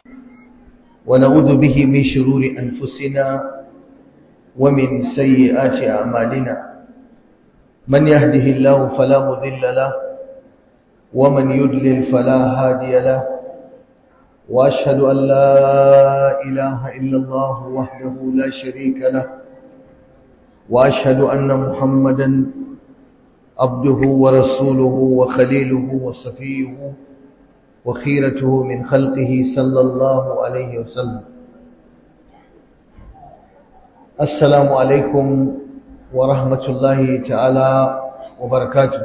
ونعوذ به من شرور أنفسنا ومن سيئات أعمالنا من يهده الله فلا مضل له ومن يضلل فلا هادي له وأشهد أن لا إله إلا الله وحده لا شريك له وأشهد أن محمدا عبده ورسوله وخليله وصفيه وخيرته من خلقه صلى الله عليه وسلم السلام عليكم ورحمة الله تعالى وبركاته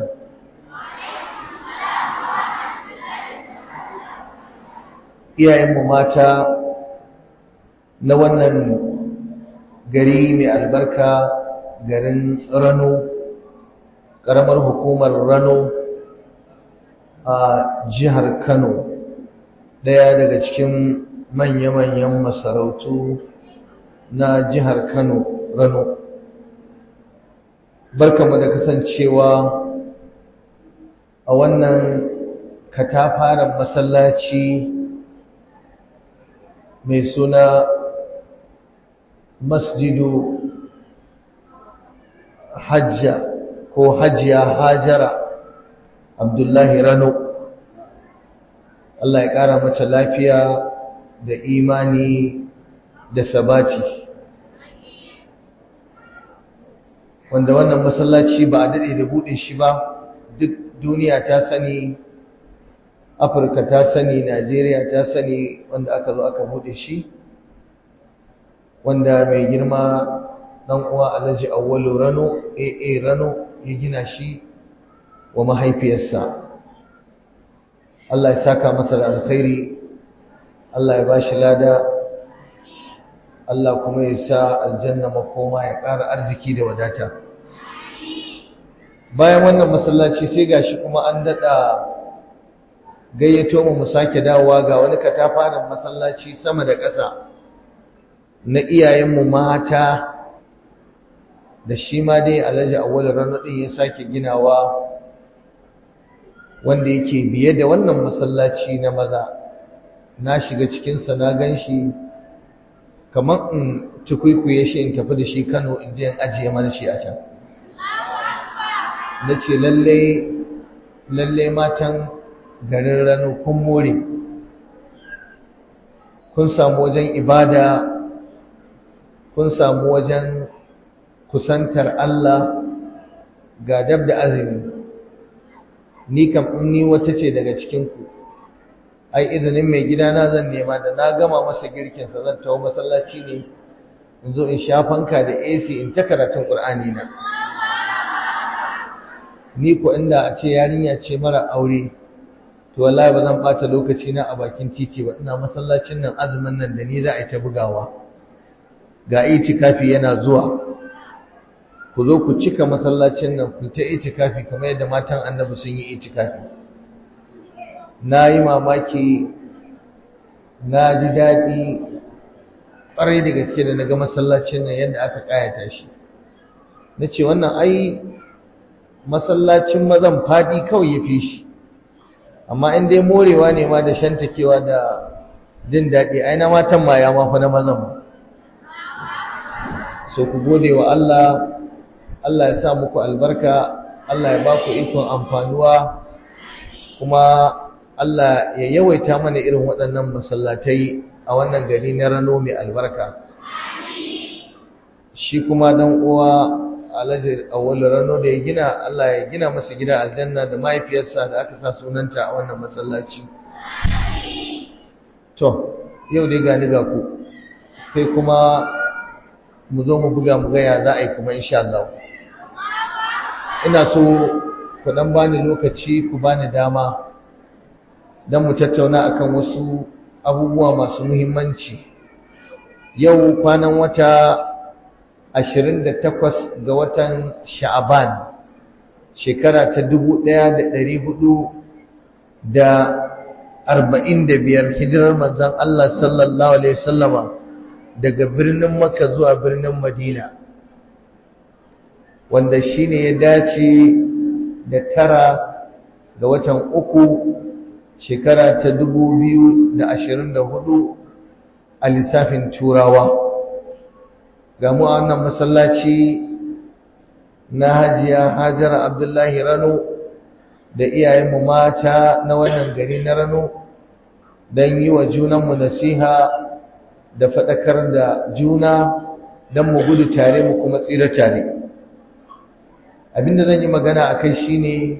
iyayenmu mata na wannan gari mai albarka garin rano ƙaramar hukumar rano a jihar kano ɗaya daga cikin manya-manyan masarautu na jihar kano rano barkamu da kasancewa a wannan katafaren masallaci mai suna masjidu hajja ko hajiya hajara abdullahi rano Allah ya ƙara mata lafiya da imani da sabati wanda wannan masallaci ba a daɗe da buɗe shi ba duk duniya ta sani afirka ta sani najeriya ta sani wanda aka zo aka buɗe shi wanda mai girma ɗan uwa alhaji awwalu rano aa rano ya gina shi wa mahaifiyarsa Allah ya saka masa da alkhairi Allah ya bashi lada Allah kuma ya sa aljanna makoma ya ƙara arziki da wadata bayan wannan masallaci sai gashi kuma an daɗa gayyato mu mu sake dawowa ga wani katafaren masallaci sama da ƙasa na iyayenmu mata da shi ma dai alhaji awwal rano din ya sake ginawa wanda yake biye da wannan masallaci na maza na shiga cikinsa na gan shi kamar in tukwikwiye shi in tafi da shi kano in je in ajiye mana shi a can na ce lallai matan garin rano kun more kun samu wajen ibada kun samu wajen kusantar Allah ga dab da azumi ni kam in ni wata ce daga cikinku ai izinin mai gidana zan nema da na gama masa girkinsa zan tawo masallaci ne in zo in sha fanka da AC in ta karatun Qur'ani na ni ko inda a ce yarinya ce mara aure to wallahi ba zan bata lokaci na a bakin titi ba ina masallacin nan azumin nan da ni za a yi ta bugawa ga itikafi yana zuwa ku zo ku cika masallacin nan ku ta itikafi kamar yadda matan annabi sun yi itikafi na yi mamaki na ji daɗi ƙwarai da gaske da na ga masallacin nan yadda aka ƙayata shi na ce wannan ai masallacin mazan faɗi kawai ya fi shi amma in dai morewa ne ma da shantakewa da jin daɗi ai na matan ma ya mafi na mazan ba so ku gode wa Allah Allah ya sa muku albarka Allah ya ba ku ikon amfanuwa kuma Allah ya yawaita mana irin waɗannan masallatai a wannan gari na rano mai albarka shi kuma dan uwa alhaji awwal rano da ya gina Allah ya gina masa gida aljanna da mahaifiyarsa da aka sa sunanta a wannan masallaci to yau dai gani ga ku sai kuma mu zo mu buga mu gaya za a yi kuma insha Allah ina so ku dan bani lokaci ku bani dama dan mu tattauna akan wasu abubuwa masu muhimmanci yau kwanan wata 28 ga watan Sha'aban shekara ta 1445 hijirar manzon Allah sallallahu alaihi wasallama daga birnin Makka zuwa birnin Madina wanda shine ya dace da tara ga watan uku shekara ta 2024 a lissafin turawa ga mu a wannan masallaci na hajiya hajara abdullahi rano da iyayenmu mata na wannan gari na rano don yi wa junanmu nasiha da faɗakar da juna don mu gudu tare mu kuma tsira tare abinda zan yi magana a kai shine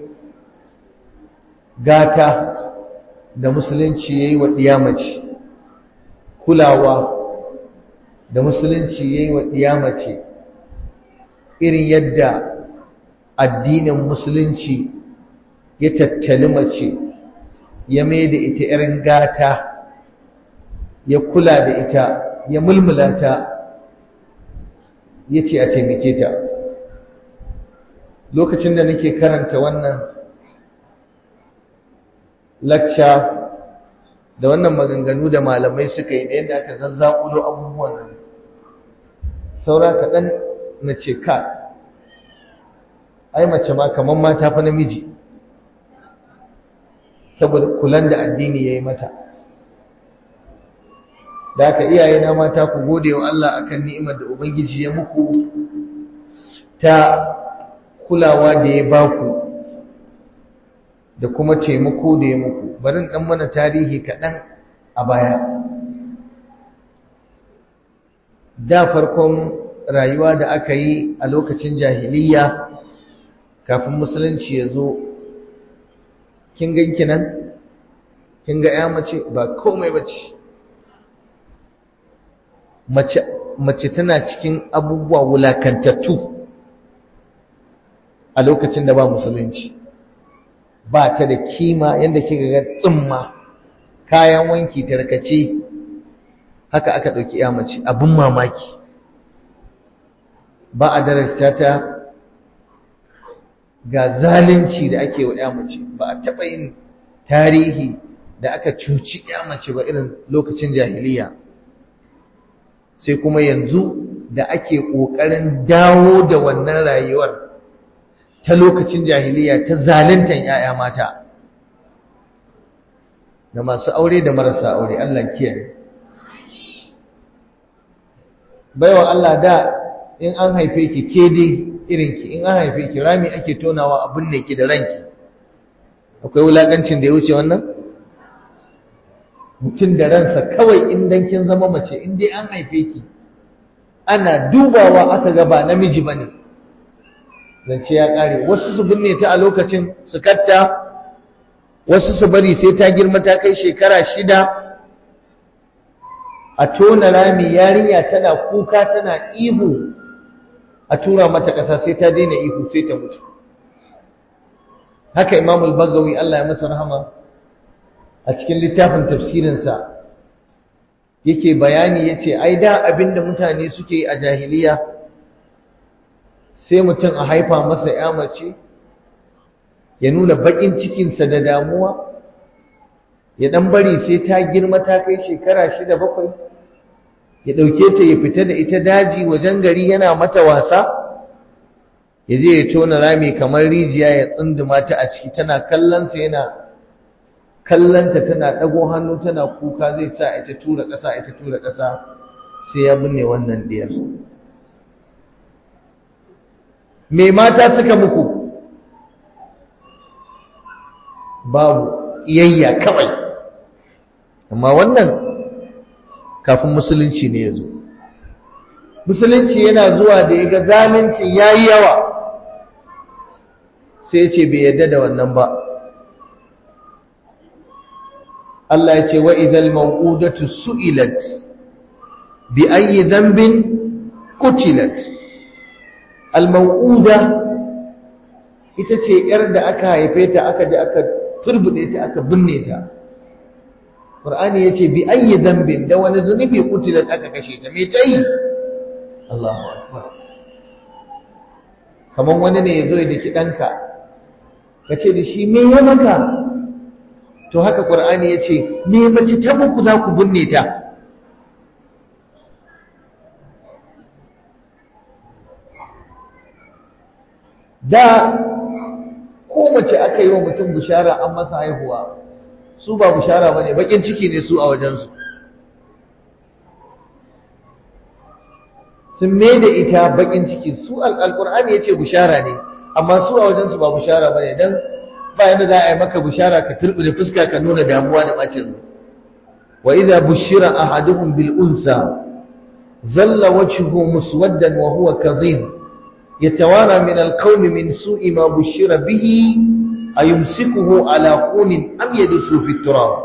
gata da musulunci ya yi wa ɗiyamaci kulawa da musulunci ya yi wa ɗiyamaci irin yadda addinin musulunci ya tattali mace ya mai da ita irin gata ya kula da ita ya mulmula ta ya ce a taimake ta lokacin da nake karanta wannan lakca da wannan maganganu da malamai suka yi da yadda aka zazzaƙulo abubuwan nan saura kaɗan na ce ka ai mace ma kamar mata fa namiji saboda kulan da addini ya yi mata da aka iyaye na mata ku gode wa Allah akan ni'imar da Ubangiji ya muku ta kulawa da ya baku da kuma taimako da ya muku barin dan mana tarihi kaɗan a baya da farkon rayuwa da aka yi a lokacin jahiliya kafin musulunci ya zo kin ganki nan kin ga ya mace ba komai bace mace mace tana cikin abubuwa wulakantattu a lokacin da ba musulunci ba ta da kima yadda kika ga tsumma kayan wanki tarkace haka aka ɗauki ya mace abin mamaki ba a darasta ta ga zalunci da ake wa ya mace ba a taɓa yin tarihi da aka cuci ya mace ba irin lokacin jahiliya sai kuma yanzu da ake ƙoƙarin dawo da wannan rayuwar ta lokacin jahiliya ta zaluntan ‘ya'ya mata da masu aure da marasa aure Allah kiyaye baiwa Allah da in an haife ki ke dai irinki in an haife ki rami ake tonawa abin ne ki da ranki akwai wulakancin da ya wuce wannan mutum da ransa kawai in dan kin zama mace in dai an haife ki ana dubawa aka ga ba namiji bane zance ya kare wasu su binne ta a lokacin su katta wasu su bari sai ta girma ta kai shekara shida a tona rami yarinya tana kuka tana ihu a tura mata ƙasa sai ta daina ihu sai ta mutu haka imamul bagawi Allah ya masa rahama a cikin littafin tafsirinsa yake bayani yace ai da abinda mutane suke yi a jahiliya sai mutum a haifa masa ya mace ya nuna bakin cikinsa da damuwa ya dan bari sai ta girma ta kai shekara shida bakwai ya ɗauke ta ya fita da ita daji wajen gari yana mata wasa ya je ya tona rami kamar rijiya ya tsunduma ta a ciki tana kallonsa yana kallonta tana ɗago hannu tana kuka zai sa ita tura ƙasa ita tura ƙasa sai ya binne wannan diyar me mata suka muku babu iyayya kawai amma wannan kafin musulunci ne ya zo musulunci yana zuwa da ya ga zalincin ya yi yawa sai ce bai yadda da wannan ba Allah ya ce wa idal maw'udatu su'ilat bi ayyi dhanbin qutilat al maw'uda ita ce yar da aka haife ta aka ji aka turbude ta aka binne ta Qur'ani yace bi ayyi dhanbin da wani zunubi qutilat aka kashe ta me tayi Allahu akbar kaman wani ne yazo ya daki danka kace da shi me ya maka to haka Qur'ani yace me mace ta muku za ku binne ta da ko mace aka yi wa mutum bishara an masa haihuwa su ba bushara ba ne bakin ciki ne su a wajensu sun mai da ita bakin ciki su alƙur'ani ya ce bushara ne amma su a wajensu ba bushara ba ne don ba yadda za a yi maka bushara ka turbi da fuska ka nuna damuwa da bacin rai wa idza bushira ahaduhum bil unsa zalla wajhuhu muswaddan wa huwa kadhib yatawara min al qawmi min su'i ma bushira bihi ayumsikuhu ala qunin am yadsu fi turab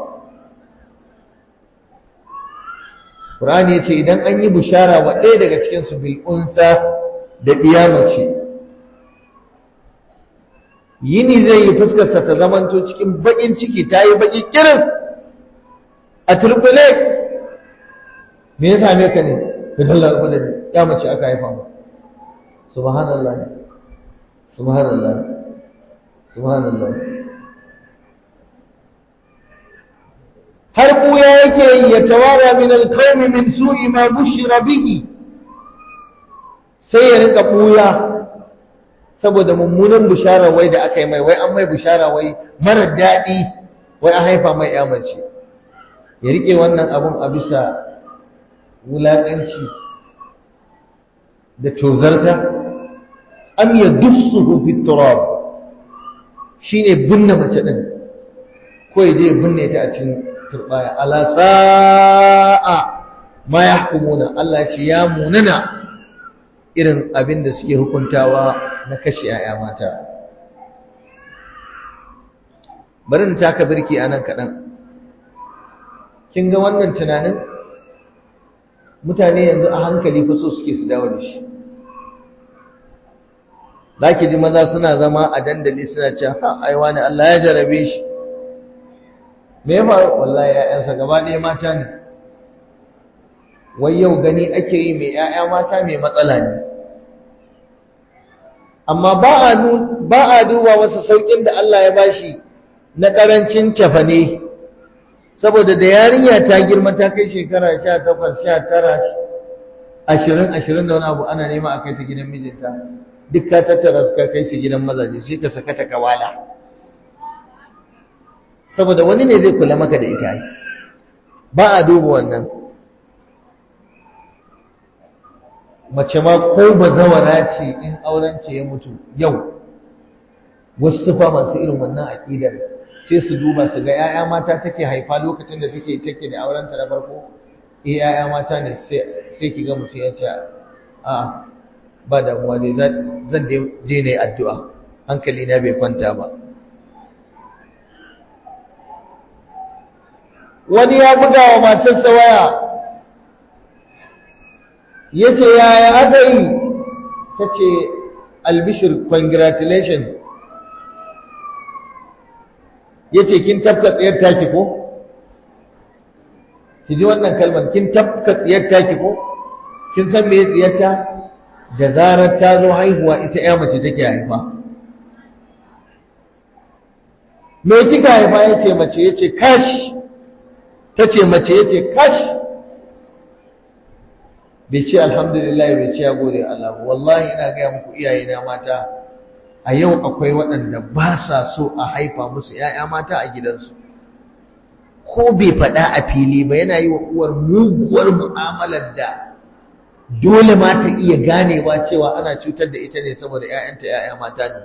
Qur'ani yace idan an yi bushara wa ɗaya daga cikin su bil unsa da ce. yini zai yi fuskarsa ta zamanto cikin bakin ciki ta yi baki kirin a turbule me ya same ka ne ka dalla abu da ya mace aka haifa mu subhanallah subhanallah subhanallah har buya yake yi ya tawara min alqawmi min su'i ma bushira bihi sai ya rika buya saboda mummunan bishara wai da aka yi mai wai an mai bishara wai mara daɗi wai an haifa mai yamarci ya riƙe wannan abun a bisa wulaƙanci da tozarta am ya dussuhu fi turab shine binne mace din ko ya je binne ta a cikin turbaya ala sa'a ma yahkumuna Allah ya ce ya munana irin abin da suke hukuntawa na kashe ‘ya'ya mata. Bari na taka birki a nan kaɗan. Kin ga wannan tunanin? Mutane yanzu a hankali fa so suke su dawo da shi. Za ki ji maza suna zama a dandali suna ce, ha, aiwa ne Allah ya jarabe shi. Me ya faru? Wallahi ‘ya'yansa gaba ɗaya mata ne. Wai yau gani ake yi mai ‘ya'ya mata mai matsala ne. amma ba a duba masa saukin da Allah ya bashi na ƙarancin cafane saboda da yarinya ta girma ta kai shekara 18 19 20 20 da wani abu ana nema a kai ta gidan mijinta duk ka tattara su ka kai su gidan mazaje sai ka saka ta kawala saboda wani ne zai kula maka da ita ba a duba wannan mace ma ko bazawara ce in aurenta ya mutu yau wasu fa masu irin wannan aƙidar sai su duba su ga 'ya'ya mata take haifa lokacin da take take da aurenta na farko eh 'ya'ya mata ne sai ki ga mutum ya ce a ba damuwa dai zan je ne addu'a hankali na bai kwanta ba wani ya buga wa matarsa waya ya ce yaya aka yi ta ce albishir congratulation ya ce kin tafka tsayar taki ko? ki ji wannan kalmar kin tafka tsayar taki ko? kin san me tsayarta da zarar ta zo haihuwa ita ya mace take haifa me kika haifa ya ce mace ya ce kash ta ce mace ya ce kash bai ce alhamdulillah bai ce ya gode Allah wallahi ina gaya muku iyayena mata a yau akwai waɗanda ba sa so a haifa musu ‘ya'ya mata a gidansu ko bai faɗa a fili ba yana yi wa uwar muguwar mu'amalar da dole ma ta iya ganewa cewa ana cutar da ita ne saboda ‘ya'yanta ‘ya'ya mata ne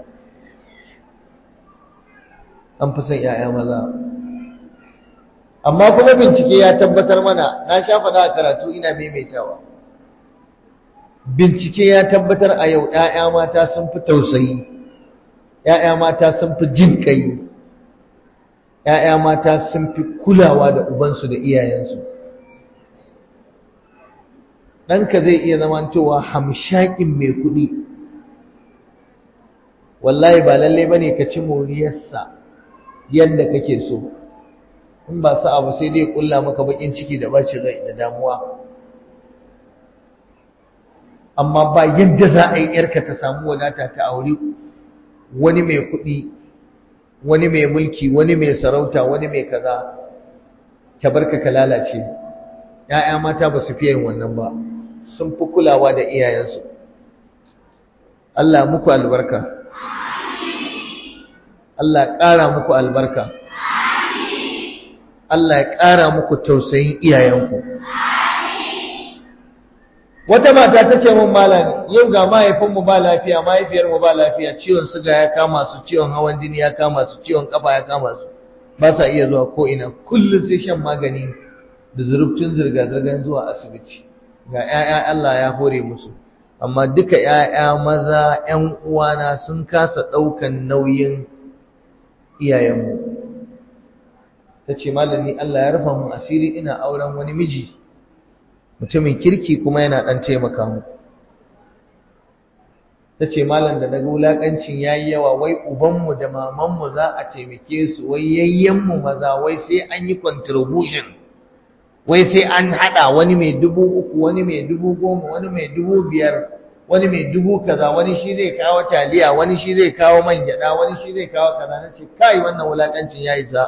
an fi son ‘ya'ya maza amma kuma bincike ya tabbatar mana na sha faɗa a karatu ina maimaitawa bincike ya tabbatar a yau ‘ya'ya mata sun fi tausayi ‘ya'ya mata sun fi jin ƙai ‘ya'ya mata sun fi kulawa da ubansu da iyayensu ɗanka zai iya zamantowa hamshakin mai kuɗi wallahi ba lallai ba ne ka ci moriyarsa yadda kake so in ba sa abu sai dai ƙulla maka baƙin ciki da bacin rai da damuwa amma ba yadda za a yi ‘yarka ta samu wadata ta aure wani mai kuɗi wani mai mulki wani mai sarauta wani mai kaza ta barka ka lalace ‘ya'ya mata ba su fiye yin wannan ba sun fi kulawa da iyayensu Allah muku albarka Allah ƙara muku albarka Allah ya ƙara muku tausayin iyayenku wata mata ta ce mun malam yau ga mahaifinmu ba lafiya mahaifiyarmu ba lafiya ciwon suga ya kama su ciwon hawan jini ya kama su ciwon kafa ya kama su ba sa iya zuwa ko ina kullum sai shan magani da zurubtun zirga-zirgar zuwa asibiti ga 'ya'ya Allah ya hore musu amma duka 'ya'ya maza 'yan uwana sun kasa ɗaukan nauyin iyayenmu ta ce malami Allah ya rufa mun asiri ina auren wani miji mutumin kirki kuma yana ɗan taimaka mu ta ce malam da daga wulaƙancin ya yi yawa wai ubanmu da mamanmu za a taimake su wai yayyenmu maza wai sai an yi contribution wai sai an haɗa wani mai dubu uku wani mai dubu goma wani mai dubu biyar wani mai dubu kaza wani shi zai kawo taliya wani shi zai kawo man gyaɗa wani shi zai kawo kaza na ce kai wannan wulaƙancin ya isa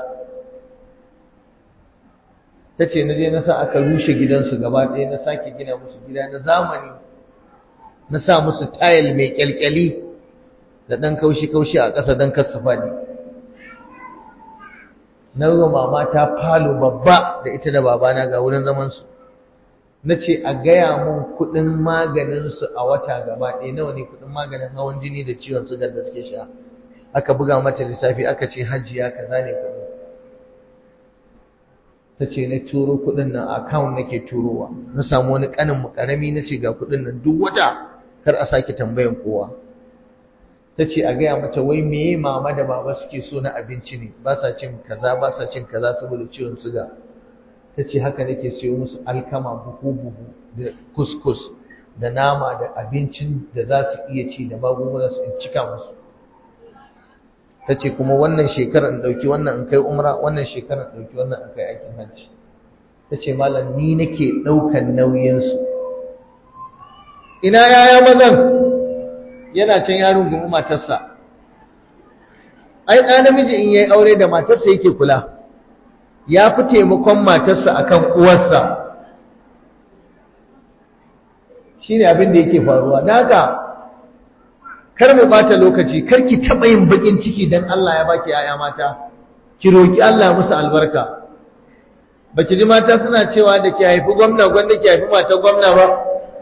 ta ce na je na sa aka rushe gidansu gaba ɗaya na sake gina musu gida na zamani na sa musu tayil mai kyalkyali da ɗan kaushi-kaushi a ƙasa don kasa faɗi na ruwa mama ta falo babba da ita da babana ga wurin zamansu na ce a gaya mun kuɗin maganinsu a wata gaba ɗaya nawa ne kuɗin maganin hawan jini da ciwon sugar da suke sha aka buga mata lissafi aka ce hajjiya kaza ne kuɗin ta ce na turo kuɗin nan a account nake turowa na samu wani ƙanin mu ƙarami na ce ga kuɗin nan duk wata kar a sake tambayan kowa ta ce a gaya mata wai meye mama da baba suke so na abinci ne ba sa cin kaza ba sa cin kaza saboda ciwon suga ta ce haka nake siyo musu alkama buhu buhu da kuskus da nama da abincin da za su iya ci da magunguna su in cika musu ta ce kuma wannan shekarar in ɗauki wannan in kai umra wannan shekarar in ɗauki wannan in kai aikin hajji ta ce malam ni nake ɗaukan nauyinsu ina yaya mazan yana can yaron gumi matarsa ai ɗa namiji in yayi aure da matarsa yake kula ya fi taimakon matarsa akan uwarsa shine abin da yake faruwa don haka kar mu bata lokaci kar ki taɓa yin baƙin ciki don Allah ya baki yaya mata ki roki Allah musu albarka baki ji mata suna cewa da ki haifi gwamna gwanda ki haifi matar gwamna ba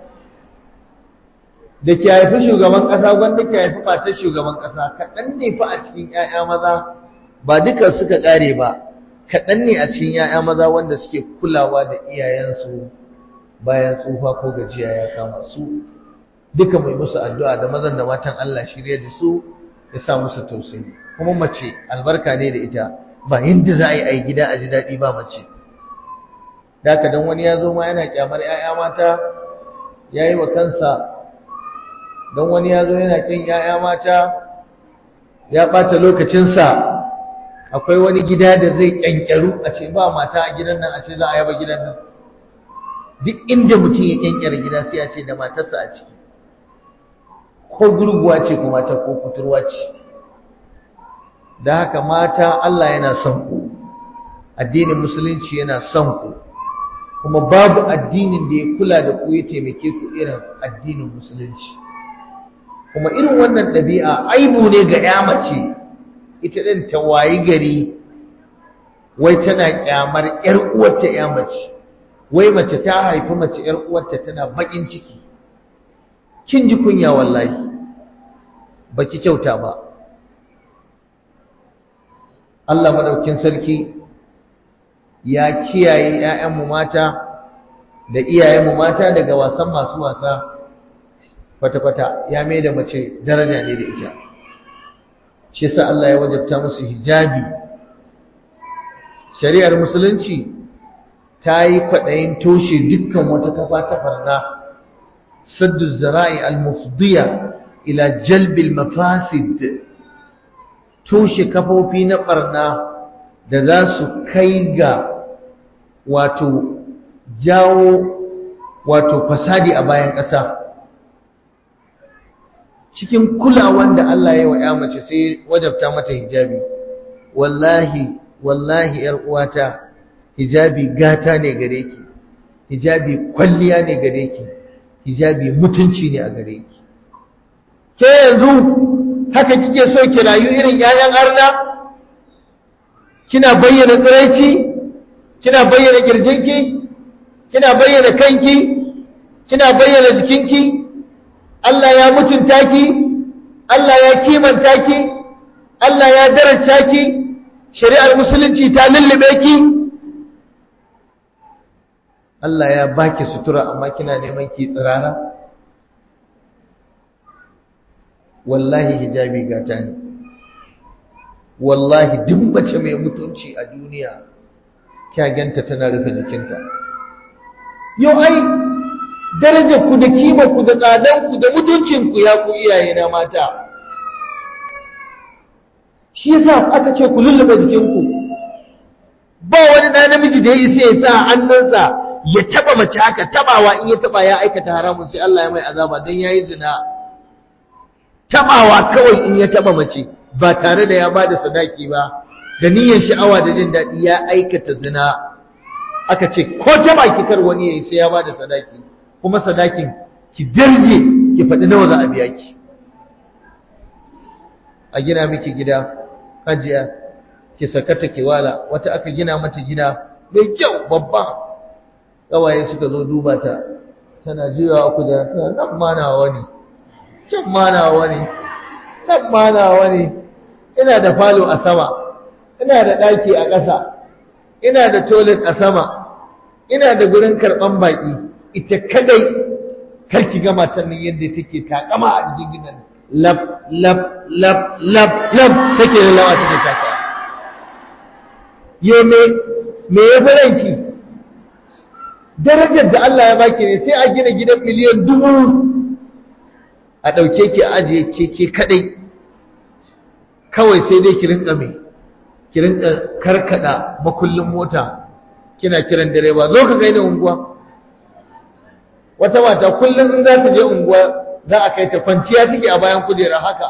da ki haifi shugaban ƙasa gwanda ki haifi matar shugaban ƙasa kaɗan ne fa a cikin ‘ya'ya maza ba duka suka ƙare ba kaɗan ne a cikin ‘ya'ya maza wanda suke kulawa da iyayensu bayan tsufa ko gajiya ya kama su duka mai musu addu'a da mazan da matan Allah shirya da su ya sa musu tausayi kuma mace albarka ne da ita ba yadda za a yi a yi gida a ji daɗi ba mace da haka don wani ya zo ma yana kyamar ‘ya'ya mata ya yi wa kansa don wani ya zo yana ƙin ‘ya'ya mata ya ɓata lokacinsa akwai wani gida da zai ƙyanƙyaru a ce ba mata a gidan nan a ce za a yaba gidan nan duk inda mutum ya ƙyanƙyara gida sai a ce da matarsa a ciki ko gurguwa ce ko mata ko kuturwa ce da haka mata Allah yana son ku addinin musulunci yana son ku kuma babu addinin da ya kula da ku ya taimake ku irin addinin musulunci kuma irin wannan ɗabi'a aibu ne ga ya mace ita ɗin ta wayi gari wai tana ƙyamar ‘yar uwarta ya mace wai mace ta haifi mace ‘yar uwarta tana baƙin ciki kin ji kunya wallahi baki kyauta ba Allah madaukin sarki ya kiyaye ‘ya'yanmu mata da iyayenmu mata daga wasan masu wasa kwata-kwata ya mai da mace daraja ne da ita shi sa Allah ya wajabta musu hijabi shari'ar musulunci ta yi kwaɗayin toshe dukkan wata kafa ta farna saddu zara'i al-mufdiya ila jalbil mafasid toshe kafofi na ɓarna da za su kai ga wato jawo wato fasadi a bayan ƙasa cikin kulawan da Allah ya wa ya mace sai wajabta mata hijabi wallahi wallahi yar uwata hijabi gata ne gare ki hijabi kwalliya ne gare ki hijabi mutunci ne a gare ki ke yanzu haka kike so ki rayu irin yayan arna kina bayyana tsiraici kina bayyana kirjinki kina bayyana kanki kina bayyana jikinki Allah ya mutunta ki Allah ya kimanta ki Allah ya daraja ki shari'ar musulunci ta lullube ki Allah ya baki sutura amma kina neman ki tsirara wallahi hijabi gata ne wallahi duk mace mai mutunci a duniya kyagenta tana rufe jikinta yau ai darajar ku da kimar ku da tsadan ku da mutuncin ku ya ku iyaye na mata shi yasa aka ce ku lullube jikinku ba wani da namiji da ya isa ya sa hannunsa ya taba mace haka tabawa in ya taba ya aikata haramun sai Allah ya mai azaba dan yayi zina tabawa kawai in ya taba mace ba tare da ya bada sadaki ba da niyyar sha'awa da jin daɗi ya aikata zina aka ce ko taba ki kar wani yayi sai ya bada sadaki kuma sadakin ki darje ki faɗi nawa za a biya ki a gina miki gida hajiya ki sakata ki wala wata aka gina mata gida mai kyau babba kawaye suka zo duba ta tana juyawa ku da nan ma nawa ne can ma nawa ne nan ma nawa ne ina da falo a sama ina da ɗaki a ƙasa ina da toilet a sama ina da gurin karɓan baƙi ita kadai karki ga matan nan yadda take takama a cikin gidan lab lab lab lab lab take lalawa take taka ye me me ya faranki darajar da Allah ya baki ne sai a gina gidan miliyan dubu a ɗauke ki a ajiye ke ke kadai kawai sai dai ki rinka me ki rinka karkada makullin mota kina kiran direba zo ka kai da unguwa wata mata kullum in za ta je unguwa za a kai ta kwanciya take a bayan kujera haka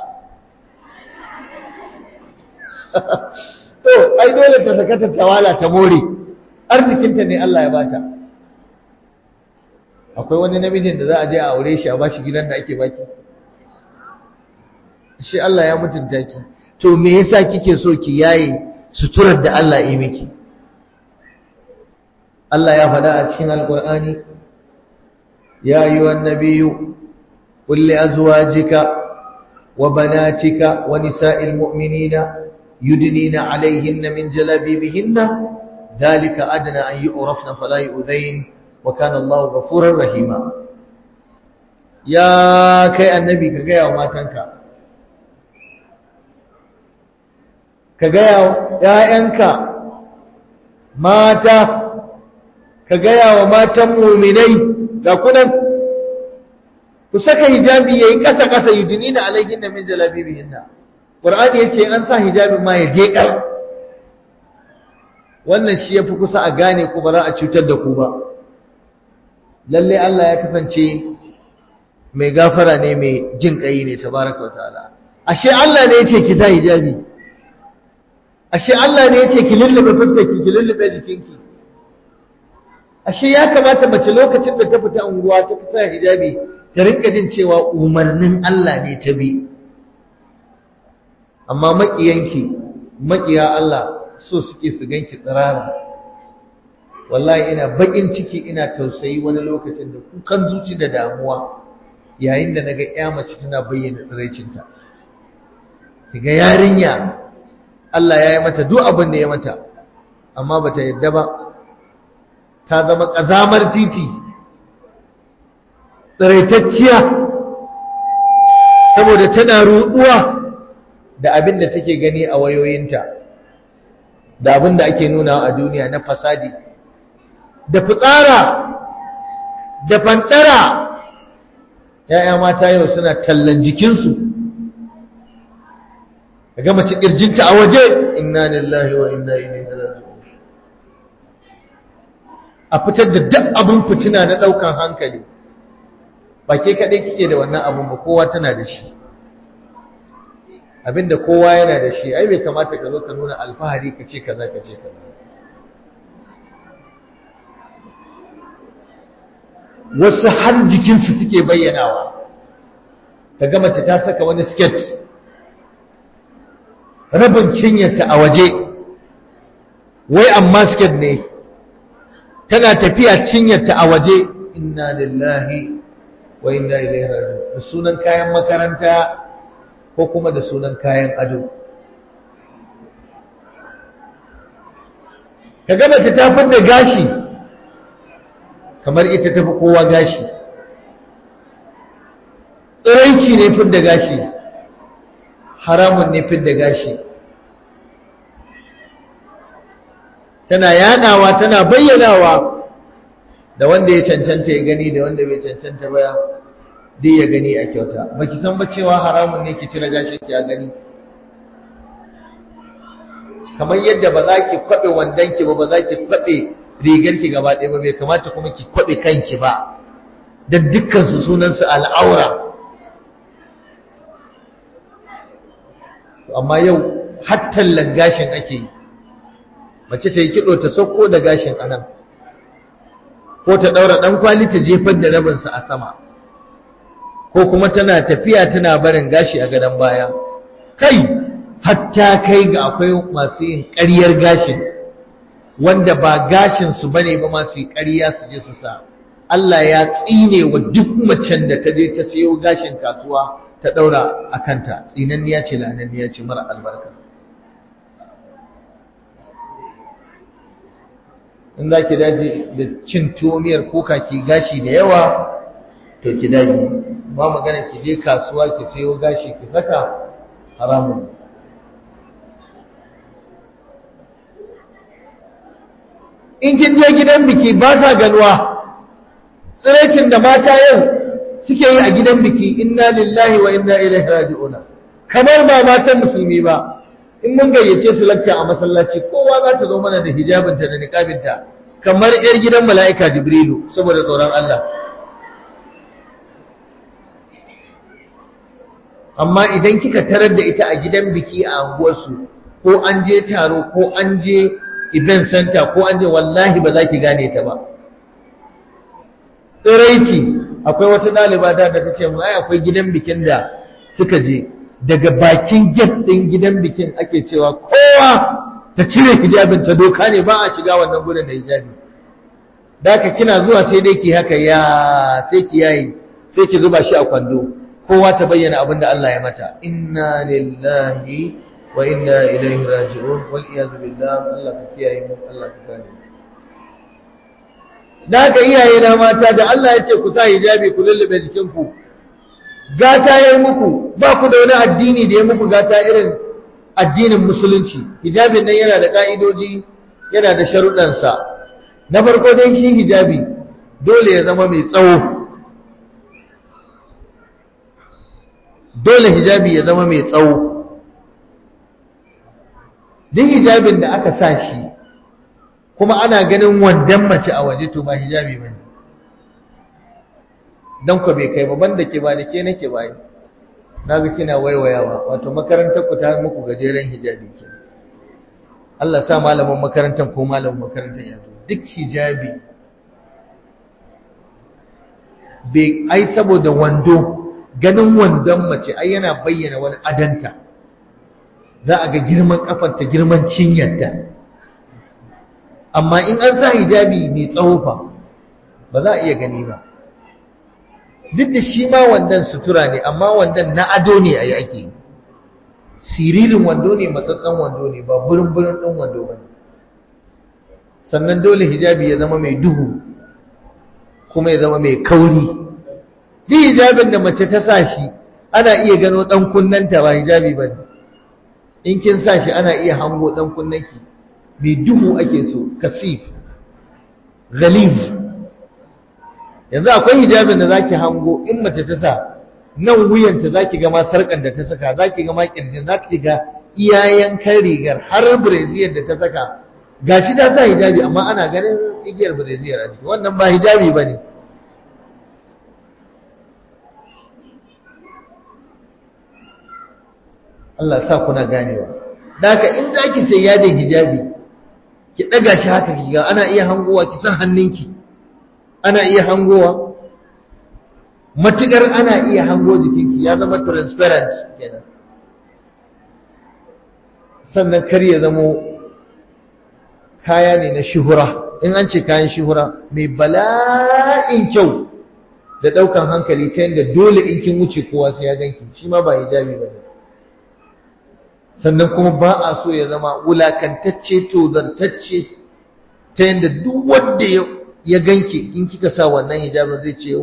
to ai dole ta saka ta tawala ta more arzikinta ne Allah ya bata akwai wani namijin da za a je a aure shi a bashi gidan da ake baki shi Allah ya mutunta ki to me yasa kike so ki yaye suturar da Allah ya miki Allah ya faɗa a cikin alkur'ani ya ayyuhan nabiyyu qul li azwajika wa banatika wa nisa'il mu'minina yudnina 'alayhinna min jalabibihinna dhalika adna an yu'rafna fala yu'dhayn wa kana Allahu ghafurar rahima ya kai annabi ka ga wa matanka ka ga ‘ya'yanka mata ka gaya wa matan muminai ga kunan ku saka hijabi yayi kasa kasa yudnina alaihinna min jalabibihinna qur'ani yace an sa hijabi ma ya je kar wannan shi yafi kusa a gane ku ba za a cutar da ku ba lalle Allah ya kasance mai gafara ne mai jin kai ne tabaraka wataala ashe Allah ne yace ki sa hijabi ashe Allah ne yace ki lullube fuskarki ki lullube jikinki ashe ya kamata mace lokacin da ta fita unguwa ta sa hijabi ta rinka jin cewa umarnin Allah ne ta bi amma makiyanki makiya Allah so suke su ganki tsirara wallahi ina bakin ciki ina tausayi wani lokacin da kukan zuci da damuwa yayin da naga ƴa mace tana bayyana tsiraicinta kiga yarinya Allah ya yi mata duk abin da ya mata amma bata yadda ba ta zama ƙazamar titi tsiraitacciya saboda tana ruɗuwa da abin da take gani a wayoyinta da abin da ake nuna a duniya na fasadi da fitsara da fantara ‘ya'ya mata yau suna tallan jikinsu ga mace ƙirjinta a waje inna lillahi wa inna ilaihi raji'un a fitar da duk abin fitina na ɗaukan hankali ba ke kaɗai kike da wannan abin ba kowa tana da shi abinda kowa yana da shi ai bai kamata ka zo ka nuna alfahari ka ce kaza ka ce kaza wasu har jikinsu suke bayyanawa ka ga mace ta saka wani sket rabin cinyarta a waje wai amma sket ne tana tafiya cinyarta a waje inna lillahi wa inna ilaihi raji'un da sunan kayan makaranta ko kuma da sunan kayan ado ka gama ta tafin da gashi kamar ita tafi kowa gashi tsiraici ne fin da gashi haramun ne fin da gashi tana yadawa tana bayyanawa da wanda ya cancanta ya gani da wanda bai cancanta ba dai ya gani a kyauta baki san ba cewa haramun ne ki cire gashin ki a gani kamar yadda ba za ki kwaɓe wandonki ba ba za ki kwaɓe riganki gaba ɗaya ba bai kamata kuma ki kwaɓe kanki ba don dukkansu sunansu al'aura amma yau hattallan gashin ake yi mace ta yi kiɗo ta sauko da gashin anan ko ta ɗaura ɗan kwali ta jefar da rabinsa a sama ko kuma tana tafiya tana barin gashi a gadon baya kai hatta kai ga akwai masu yin ƙaryar gashin wanda ba gashinsu ba ne ba masu yi ƙarya su je su sa Allah ya tsine wa duk macen da ta je ta sayo gashin kasuwa ta ɗaura a kanta tsinanniya ce la'ananniya ce mara albarka in za ki daji da cin tuwo miyar kuka ki gashi da yawa to ki daji ba magana ki je kasuwa ki sayo gashi ki saka haramun in kin je gidan biki ba sa ganuwa tsiraicin da mata yau suke yi a gidan biki inna lillahi wa inna ilaihi raji'una kamar ba matan musulmi ba in mun gayyace su lakta a masallaci kowa za ta zo mana da hijabinta da niqabinta kamar yar gidan mala'ika jibrilu saboda tsoron Allah amma idan kika tarar da ita a gidan biki a anguwarsu ko an je taro ko an je event center ko an je wallahi ba za ki gane ta ba tsiraici akwai wata ɗaliba da ta ce ai akwai gidan bikin da suka je daga bakin gate ɗin gidan bikin ake cewa kowa ta cire hijabin ta doka ne ba a shiga wannan gudun da hijabi da ka kina zuwa sai dai ki haka ya sai ki yayi sai ki zuba shi a kwando kowa ta bayyana abin da Allah ya mata inna lillahi wa inna ilaihi raji'un wal iyad billah Allah ka kiyaye mu Allah ka kare da haka iyaye na mata da Allah ya ce ku sa hijabi ku lullube jikinku gata yayi muku ba ku da wani addini da ya muku gata irin addinin musulunci hijabin nan yana da ka'idoji yana da sharuɗansa na farko dai shi hijabi dole ya zama mai tsawo dole hijabi ya zama mai tsawo duk hijabin da aka sa shi kuma ana ganin wandan mace a waje to ba hijabi bane dan ku bai kai ba banda ke ba da ke nake ba yi naga kina waiwayawa wato makarantar ku ta muku gajeren hijabi ke Allah sa malamin makarantar ko malamin makarantar ya zo duk hijabi bai ai saboda wando ganin wandon mace ai yana bayyana wani adanta za a ga girman kafarta girman cinyarta amma in an sa hijabi mai tsawo fa ba za a iya gani ba duk da shi ma wandan sutura ne amma wandan na ado ne a yi ake siririn wando ne matsatsan wando ne ba burin-burin ɗin wando ba ne sannan dole hijabi ya zama mai duhu kuma ya zama mai kauri duk hijabin da mace ta sa shi ana iya gano ɗan kunnanta ba hijabi ba ne in kin sa shi ana iya hango ɗan kunnanki mai duhu ake so kasif ghalib yanzu akwai hijabin da zaki hango in mace ta sa nan wuyanta zaki ga ma sarkar da ta saka zaki ga ma kirjin zaki ga iyayen kan rigar har breziyar da ta saka gashi ta sa hijabi amma ana ganin igiyar breziyar a jiki wannan ba hijabi bane Allah sa kuna ganewa Daka in zaki sai yadin hijabi ki daga shi haka kiga ana iya hangowa ki san hannunki ana iya hangowa matukar ana iya hango jikinki ya zama transparent kenan sannan kar ya zamo kaya ne na shuhura in an ce kayan shuhura mai bala'in kyau da ɗaukan hankali ta yadda dole in kin wuce kowa sai ya ganki shi ma ba hijabi ba ne sannan kuma ba a so ya zama wulakantacce tozartacce ta yadda duk wanda ya ganki in kika sa wannan hijabin zai ce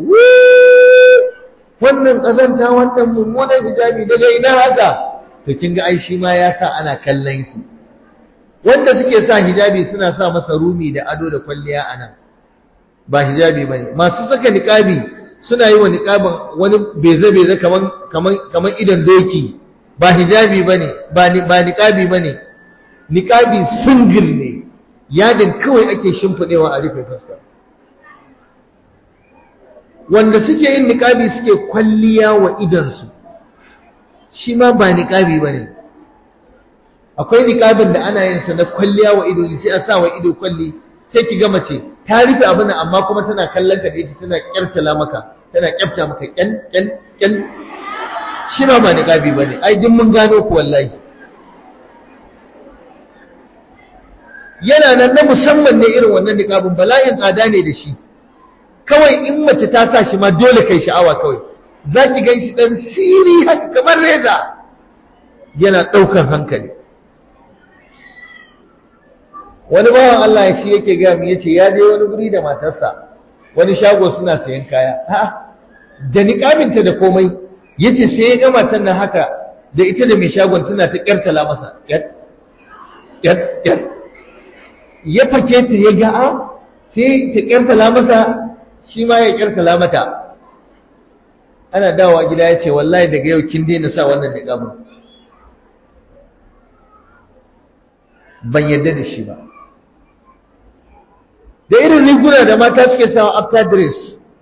wannan ƙazanta wannan mummunan hijabi daga ina haka to kin ga ai shi ma ya sa ana kallon ki wanda suke sa hijabi suna sa masa rumi da ado da kwalliya a nan ba hijabi bane masu saka niqabi suna yi wa niqabin wani beze-beze kaman kaman kaman idan doki ba hijabi bane ba ni ba niqabi bane niqabi single ne yadin kawai ake shimfidewa a rufe fuska wanda suke yin niqabi suke kwalliya wa idan su shi ma ba niqabi bane akwai niqabin da ana yin sa na kwalliya wa ido sai a sa wa ido kwalli sai ki ga mace ta rufe abin amma kuma tana kallon ka da ita tana kyartala maka tana kyafta maka kyan kyan kyan shi ma ba niqabi bane ai duk mun gano ku wallahi yana nan na musamman ne irin wannan niqabin bala'in tsada ne da shi kawai in mace ta sa shi ma dole kai sha'awa kawai zaki gan shi dan siri haka kamar reza yana ɗaukar hankali wani bawan Allah shi yake gaya mu yace ya je wani guri da matarsa wani shago suna sayan kaya ha da niqabinta da komai yace sai ya ga matan nan haka da ita da mai shagon tana ta kyartala masa yat yat yat ya fake ta ya ga a sai ta kyartala masa shi ma ya kyartala mata ana dawowa gida ya ce wallahi daga yau kin daina sa wannan niqabin ban yadda da shi ba da irin riguna da mata suke sawa after dress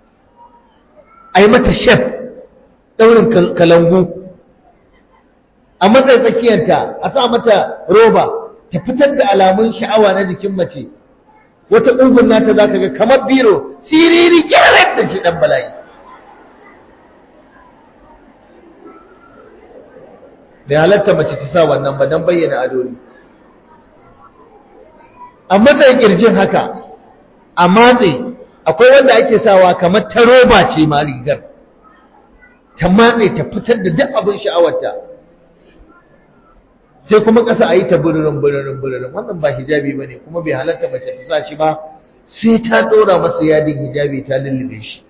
a yi mata shef ɗaurin kalangu a matsayin tsakiyanta a sa mata roba ta fitar da alamun sha'awa na jikin mace wata ƙugun nata za ka ga kamar biro siriri kyarar da shi ɗan bala'i bai halatta mace ta sa wannan ba don bayyana ado ne a matsayin kirjin haka a matse akwai wanda ake sawa kamar ta roba ce ma rigar ta matse ta fitar da duk abin sha'awarta sai kuma ƙasa a yi ta buririn buririn buririn wannan ba hijabi ba ne kuma bai halarta mace ta sa shi ba sai ta ɗora masa yadin hijabi ta lullube shi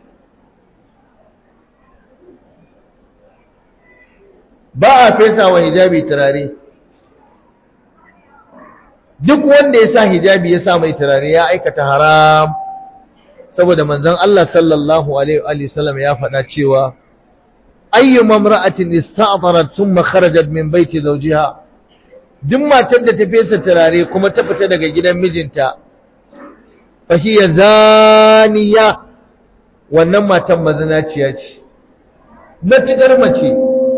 ba a fesa wa hijabi turare duk wanda ya sa hijabi ya sa mai turare ya aikata haram saboda manzon Allah sallallahu alaihi wa sallam ya faɗa cewa ayyu mamra'atin ista'tarat thumma kharajat min baiti zawjiha duk matar da ta fesa turare kuma ta fita daga gidan mijinta fa hiya zaniya wannan matan mazinaciya ce matukar mace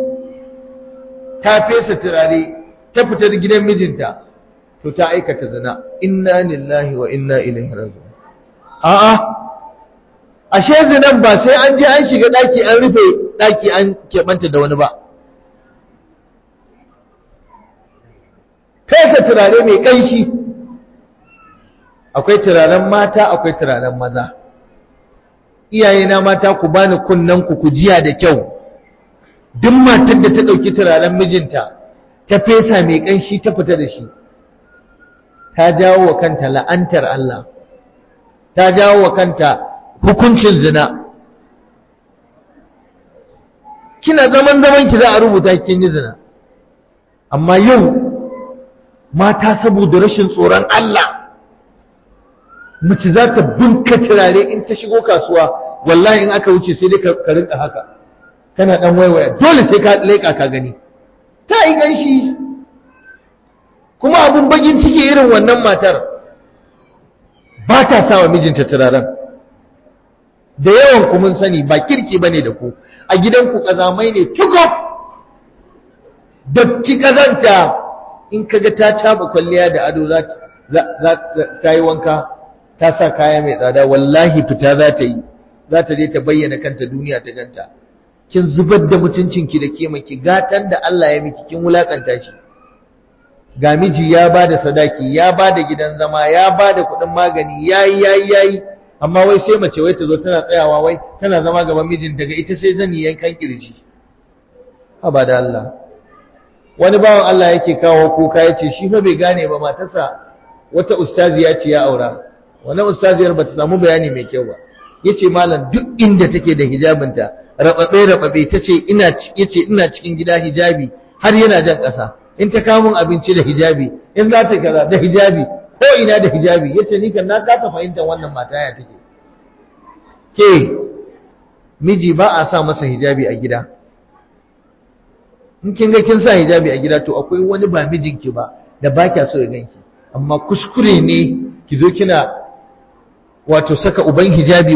ta fesa turare ta fita daga gidan mijinta to ta aikata zina inna lillahi wa inna ilaihi raji'un a'a ashe zinan ba sai an je an shiga daki an rufe daki an keɓanta da wani ba kai ka turare mai ƙanshi akwai turaren mata akwai turaren maza iyayena mata ku bani kunnen ku ku jiya da kyau duk matar da ta ɗauki turaren mijinta ta fesa mai ƙanshi ta fita da shi ta jawo wa kanta la'antar Allah ta jawo wa kanta hukuncin zina kina zaman zaman ki za a rubuta kin yi zina amma yau mata saboda rashin tsoron Allah mace za ta bunka turare in ta shigo kasuwa wallahi in aka wuce sai dai ka rinka haka kana dan waiwaya dole sai ka leka ka gani ta yi ganshi kuma abun bagin ciki irin wannan matar ba ta sa wa mijinta turaren da yawan ku mun sani ba kirki bane da ku a gidanku kazamai ne tukuf datti kazanta in kaga ta caba kwalliya da ado za ta yi wanka ta sa kaya mai tsada wallahi fita za ta yi za ta je ta bayyana kanta duniya ta ganta kin zubar da mutuncinki da kimanki gatan da Allah ya miki kin wulakanta shi ga miji ya ba da sadaki ya ba da gidan zama ya ba da kuɗin magani ya yi ya yi ya yi amma wai sai mace wai ta zo tana tsayawa wai tana zama gaban mijin daga ita sai zani yankan kirji haba da Allah wani bawan Allah yake kawo kuka ya ce shi fa bai gane ba matarsa wata ustaziya ce ya aura wannan ustaziyar ba ta samu bayani mai kyau ba yace malam duk inda take da hijabinta rababe rababe tace ina yace ina cikin gida hijabi har yana jan ƙasa in ta kawo min abinci da hijabi in za ta kaza da hijabi ko ina da hijabi yace ni kan na kasa fahimtar wannan mata ya take ke miji ba a sa masa hijabi a gida in kin ga kin sa hijabi a gida to akwai wani ba mijinki ba da ba kya so ya ganki amma kuskure ne ki zo kina wato saka uban hijabi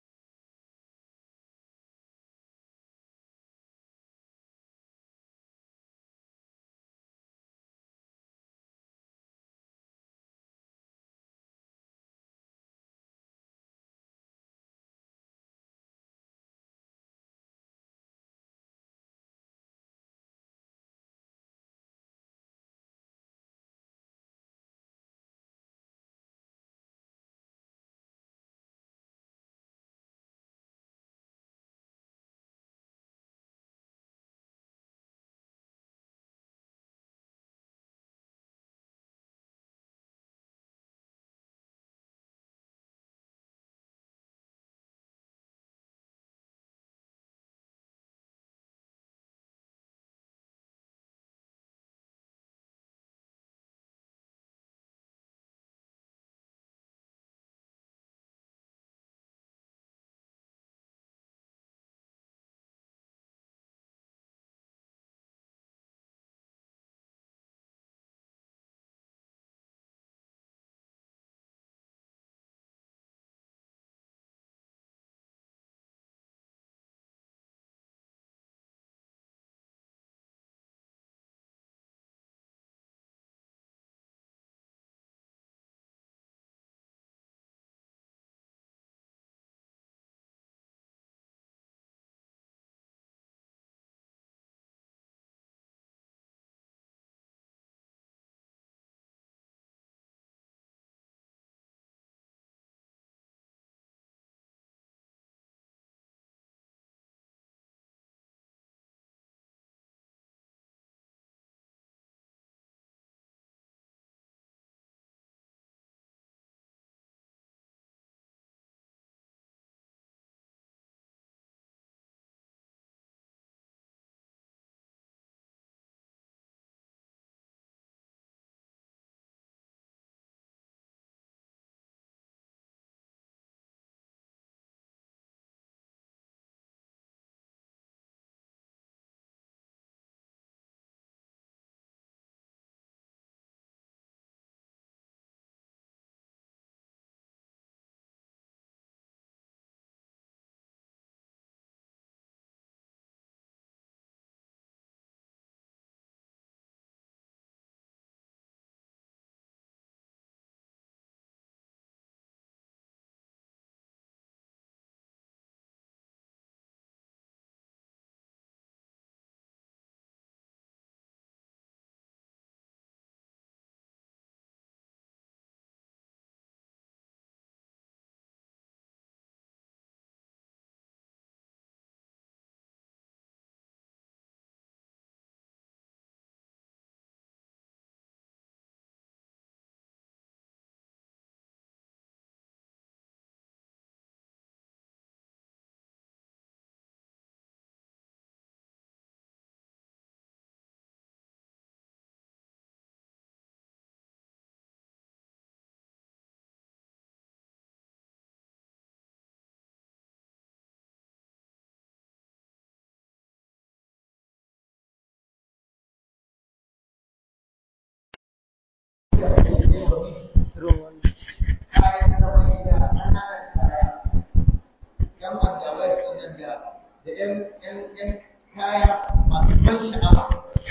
da ‘yan kaya masu ban sha'awa.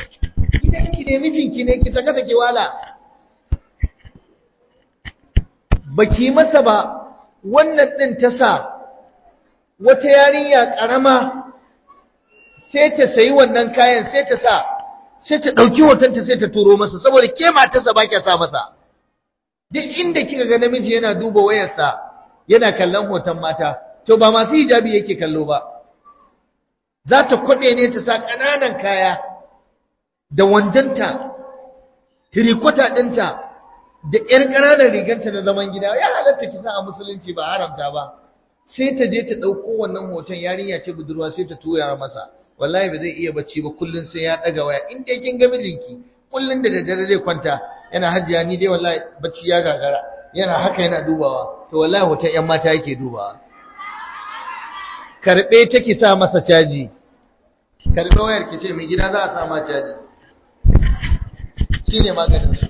Gidanki ne mijinki ne ki taka take wala. Baki masa ba wannan ɗin ta sa wata yarinya ƙarama sai ta sayi wannan kayan sai ta sa sai ta ɗauki hotonta sai ta turo masa saboda ke matarsa ba kya sa masa duk inda kika ga namiji yana duba wayarsa yana kallon hoton mata to ba masu hijabi yake kallo ba za ta kwaɗe ne ta sa ƙananan kaya da wandanta tirikota ɗinta da ƴar ƙananan riganta na zaman gida ya halatta ki sa a musulunci ba haramta ba sai ta je ta ɗauko wannan hoton yarinya ce budurwa sai ta tura masa wallahi ba zai iya bacci ba kullun sai ya ɗaga waya in dai kin ga mijinki kullun da daddare zai kwanta yana hajjiya ni dai wallahi bacci ya gagara yana haka yana dubawa to wallahi hoton ƴan mata yake dubawa karɓe take sa masa caji karɓe wayar ki ce mai gida za a sa ma caji shine maganin su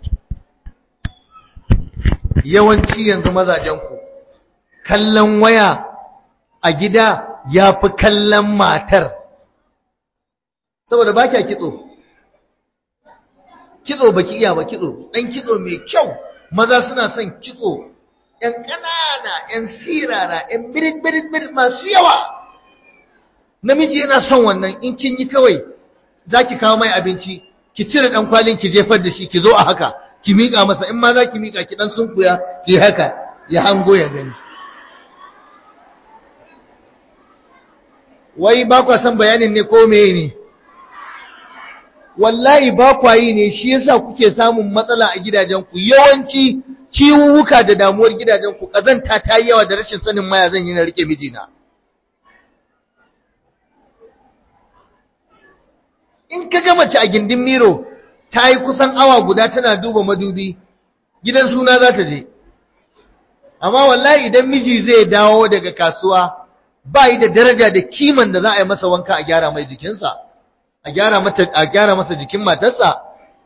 yawanci yanzu mazajenku kallon waya a gida ya fi kallon matar saboda ba kya kitso kitso baki iya ba kitso ɗan kitso mai kyau maza suna son kitso ‘yan ƙanana ‘yan sirara ‘yan birit-birit masu yawa namiji yana son wannan in kin yi kawai za ki kawo mai abinci ki cire ɗan kwalin ki jefar da shi ki zo a haka ki miƙa masa in ma za ki miƙa ki ɗan sunkuya ki haka ya hango ya gani wai ba kwa son bayanin ne ko meye ne wallahi ba kwa yi ne shi yasa kuke samun matsala a gidajenku yawanci ciwuwuka da damuwar gidajenku ƙazanta ta yi yawa da rashin sanin maya zan yi na rike mijina in ka ga mace a gindin miro ta yi kusan awa guda tana duba madubi gidan suna za ta je amma wallahi idan miji zai dawo daga kasuwa ba yi da daraja da kiman da za a yi masa wanka a gyara mai jikinsa a gyara mata a gyara masa jikin matarsa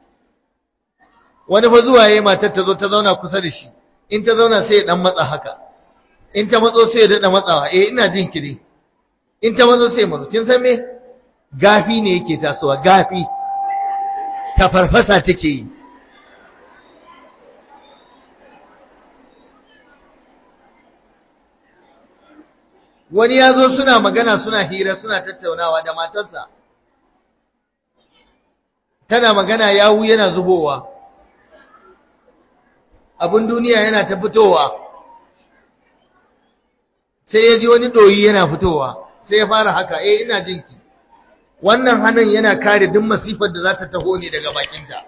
wani fa zuwa yayi matar ta zo ta zauna kusa da shi in ta zauna sai ya dan matsa haka in ta matso sai ya dada matsawa eh ina jin kire in ta matso sai matso kin san me gafi ne yake tasowa gafi ta farfasa take yi wani ya zo suna magana suna hira suna tattaunawa da matarsa tana magana yawu yana zubowa abin duniya yana ta fitowa sai ya ji wani ɗoyi yana fitowa sai ya fara haka eh ina jinki wannan hannun yana kare duk masifar da za ta taho ne daga bakinta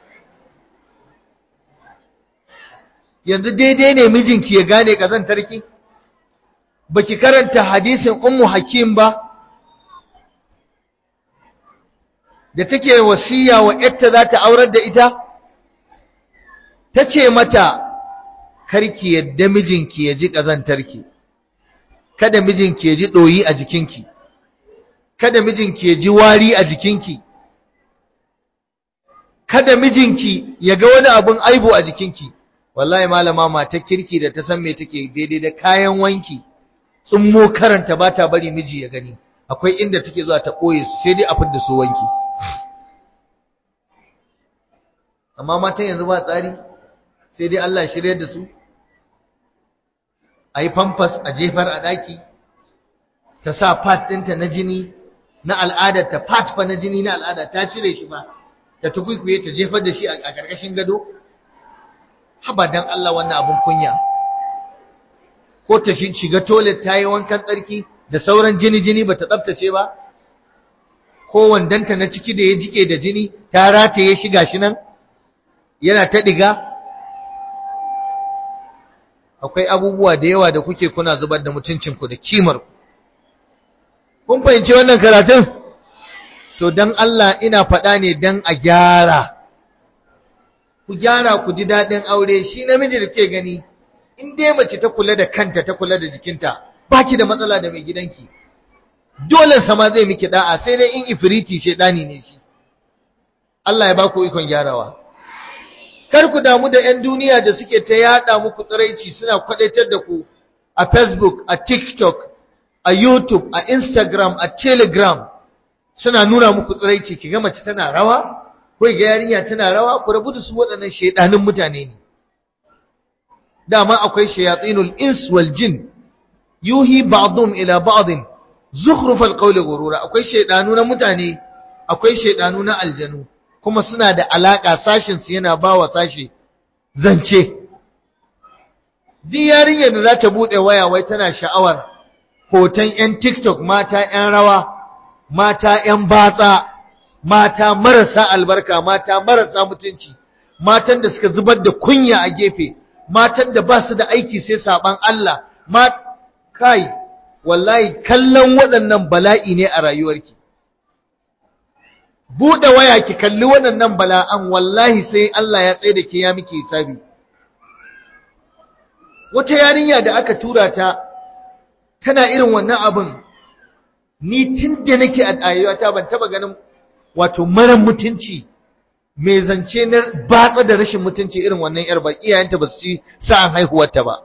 yanzu daidai ne mijinki ya gane ƙazantarki baki karanta hadisin ummu hakim ba da take wasiya wa yarta za ta aurar da ita ta ce mata karki yadda mijinki ya ji ƙazantarki kada mijinki ya ji ɗoyi a jikinki kada mijinki ya ji wari a jikinki kada mijinki ya ga wani abun aibu a jikinki wallahi malama mata kirki da ta san me take daidai da kayan wanki tsummo karanta ba ta bari miji ya gani akwai inda take zuwa ta ɓoye su sai dai a fidda su wanki amma matan yanzu ba tsari sai dai Allah shirye da su a yi famfas a jefar a ɗaki ta sa fat ɗinta na jini na al'adar ta fat fa na jini na al'ada ta cire shi ba ta tukwikwiye ta jefar da shi a ƙarƙashin gado haba dan Allah wannan abun kunya ko ta shiga toilet ta yi wankan tsarki da sauran jini-jini ba ta tsabtace ba ko wandanta na ciki da ya jike da jini ta rataye shi gashi nan yana ta ɗiga akwai abubuwa da yawa da kuke kuna zubar da mutuncinku da kimarku kun fahimci wannan karatun to don Allah ina faɗa ne don a gyara ku gyara ku ji daɗin aure shi namiji da ke gani in dai mace ta kula da kanta ta kula da jikinta baki da matsala da mai gidanki dole sama zai miki da'a sai dai in ifriti shedani ne shi Allah ya baku ikon gyarawa kar ku damu da 'yan duniya da suke ta yada muku tsiraici suna kwadaitar da ku a Facebook a TikTok a YouTube a Instagram a Telegram suna nuna muku tsiraici kiga mace tana rawa ko ga yarinya tana rawa ku rabu da su waɗannan shedanin mutane ne dama akwai shayatinul ins wal jin yuhi ba'dhum ila ba'd zukhruf al qawl ghurura akwai shedanu na mutane akwai shedanu na aljanu kuma suna da alaka sashin su yana bawa sashi zance duk yarinyar da za ta bude waya wai tana sha'awar hoton yan TikTok mata yan rawa mata yan batsa mata marasa albarka mata marasa mutunci matan da suka zubar da kunya a gefe matan da ba su da aiki sai saban Allah ma kai wallahi kallon waɗannan bala'i ne a rayuwarki buɗe waya ki kalli waɗannan bala'an wallahi sai Allah ya tsaye da ke ya miki hisabi wata yarinya da aka tura ta tana irin wannan abin ni tun da nake a rayuwata ban taba ganin wato mara mutunci mai zance na batsa da rashin mutunci irin wannan yar ba iyayenta ba su ci sa'an haihuwarta ba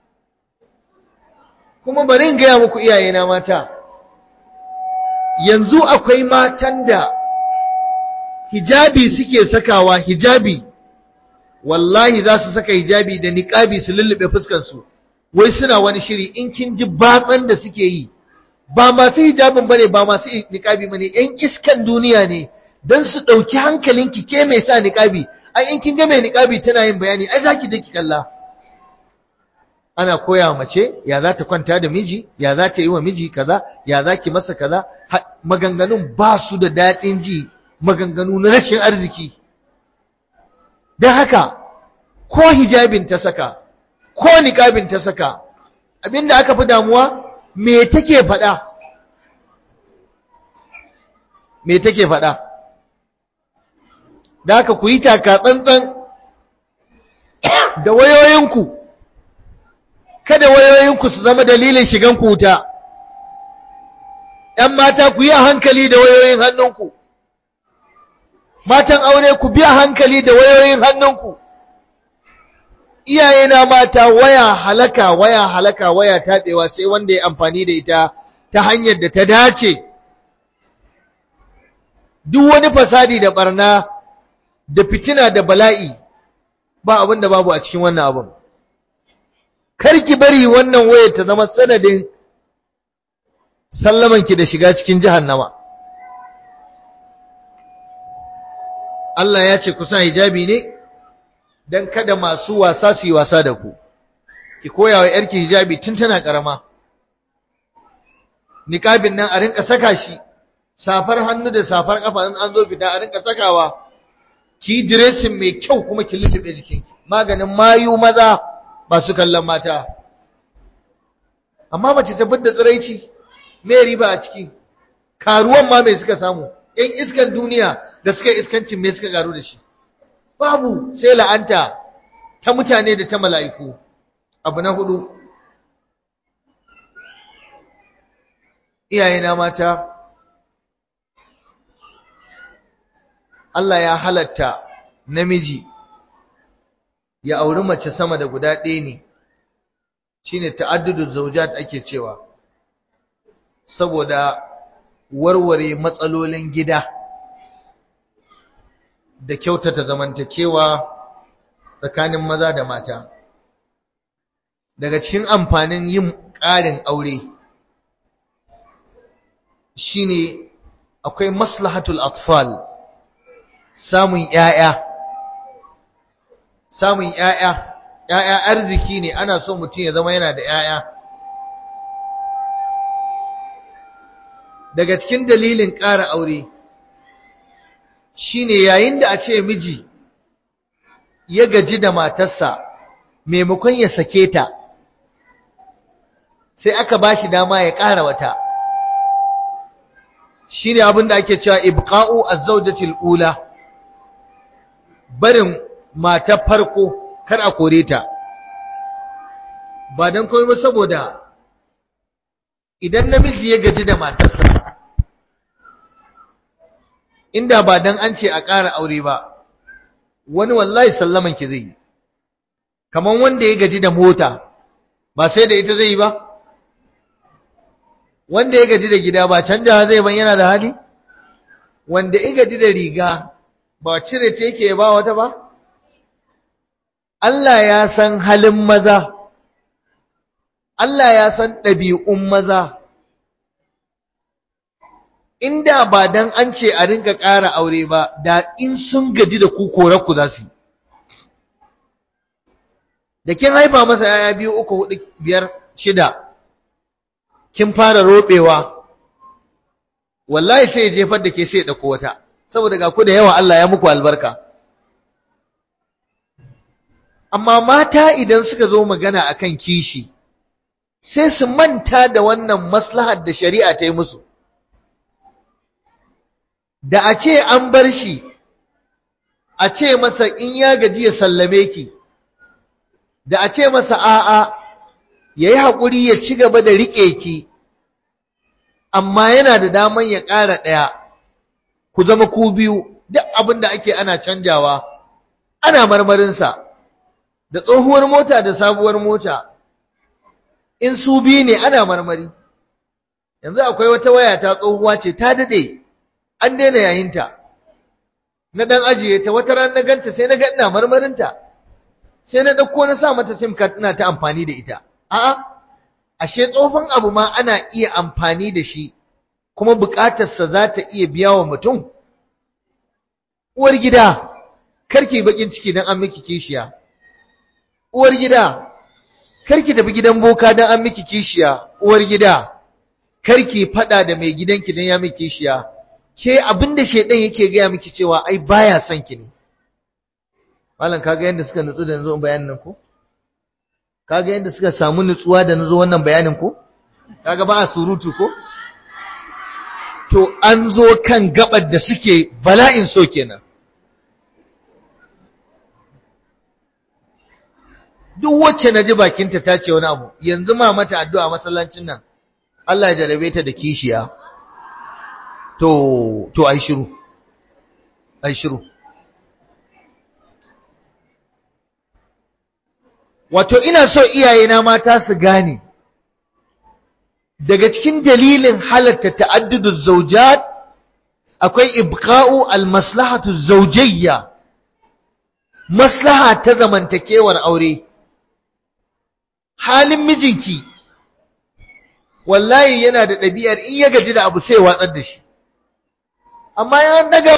kuma bari in gaya muku iyayena mata yanzu akwai matan da hijabi suke sakawa hijabi wallahi za su saka hijabi da niqabi su lullube fuskansu wai suna wani shiri in kin ji batsan da suke yi ba masu hijabin bane ba masu niqabi bane yan iskan duniya ne dan su dauki hankalinki ke mai sa niqabi ai in kin ga mai niqabi tana yin bayani ai zaki daki kalla ana koya mace ya za ta kwanta da miji ya za ta yi wa miji kaza ya za ki masa kaza maganganun ba su da daɗin ji maganganu na rashin arziki don haka ko hijabin ta saka ko niqabin ta saka abinda aka fi damuwa me take faɗa me take faɗa da haka ku yi taka tsantsan da wayoyinku kada wayoyinku su zama dalilin shigan ku wuta ‘yan mata ku yi a hankali da wayoyin hannunku matan aure ku biya hankali da wayoyin hannunku iyayena mata waya halaka waya halaka waya taɗewa sai wanda ya amfani da ita ta hanyar da ta dace duk wani fasadi da barna da fitina da bala'i ba abin da babu a cikin wannan abin karki bari wannan wayar ta zama sanadin sallamanki da shiga cikin jahannama Allah ya ce ku sa hijabi ne dan kada masu wasa su yi wasa da ku ki koya wa yarki hijabi tun tana karama niqabin nan a rinka saka shi safar hannu da safar kafa in an zo fita a rinka sakawa ki dressing mai kyau kuma ki lullube jikinki maganin mayu maza masu kallon mata amma mace ta da tsiraici me riba a ciki karuwan ma mai suka samu yan iskan duniya da suka iskancin me suka garu da shi babu sai la'anta ta mutane da ta mala'iku abu na hudu iyayena mata Allah ya halatta namiji ya auri mace sama da guda ɗaya ne shine ta'addudu zawjat ake cewa saboda warware matsalolin gida da kyautata zamantakewa tsakanin maza da mata daga cikin amfanin yin ƙarin aure shine akwai maslahatul atfal samun ƴaƴa samun ƴaƴa ƴaƴa arziki ne ana so mutum ya zama yana da ƴaƴa daga cikin dalilin ƙara aure shine yayin da a ce miji ya gaji da matarsa maimakon ya sake ta sai aka bashi dama ya ƙara wata shine abin da ake cewa ibqa'u az-zawjatil ula barin matar farko kar a kore ta ba dan komai ba saboda idan namiji ya gaji da matarsa inda ba dan an ce a ƙara aure ba wani wallahi sallaman ki zai kaman wanda ya gaji da mota ba sai da ita zai yi ba wanda ya gaji da gida ba canja zai ban yana da hali wanda ya gaji da riga ba cire ce yake ba wata ba Allah ya san halin maza Allah ya san ɗabi'un maza inda ba dan an ce a rinka ƙara aure ba da in sun gaji da ku ku za su yi da kin haifa masa yaya biyu uku hudu biyar shida kin fara robewa wallahi sai ya jefar da ke sai ya dauko wata saboda ga ku da yawa Allah ya muku albarka amma mata idan suka zo magana akan kishi sai su manta da wannan maslahar da shari'a ta yi musu da a ce an bar shi a ce masa in ya gaji ya sallame ki da a ce masa a'a ya yi haƙuri ya ci gaba da riƙe ki amma yana da daman ya ƙara ɗaya ku zama ku biyu duk abin da ake ana canjawa ana marmarinsa da tsohuwar mota da sabuwar mota in su biyu ne ana marmari yanzu akwai wata waya ta tsohuwa ce ta daɗe an daina yayinta na ɗan ajiye ta wata ran na ganta sai na ga ina marmarinta sai na ɗauko na sa mata sim card ina ta amfani da ita a'a ashe tsofan abu ma ana iya amfani da shi kuma buƙatarsa za ta iya biya wa mutum uwar gida karki bakin ciki dan an miki kishiya uwar gida karki tafi gidan boka dan an miki kishiya uwar gida karki fada da mai gidanki dan ya miki kishiya ke abinda shedan yake gaya miki cewa ai baya son ki ne Malam kaga yadda suka nutsu da nazo bayanin nan ko? Kaga yadda suka samu nutsuwa da nazo wannan bayanin ko? Kaga ba a surutu ko? To an zo kan gabar da suke bala'in so kenan. Duk wacce na ji bakinta ta ce wani abu, yanzu ma mata addu'a masallacin nan, Allah ya jarabe ta da kishiya. To, to ai shiru, ai shiru. wato ina so iyayena mata su gane daga cikin dalilin halatta ta'adduduz zawjat akwai ibqa'u almaslahatu zawjiyya maslaha ta zamantakewar aure halin mijinki wallahi yana da ɗabi'ar in ya gaji da abu sai watsar da shi amma ya daga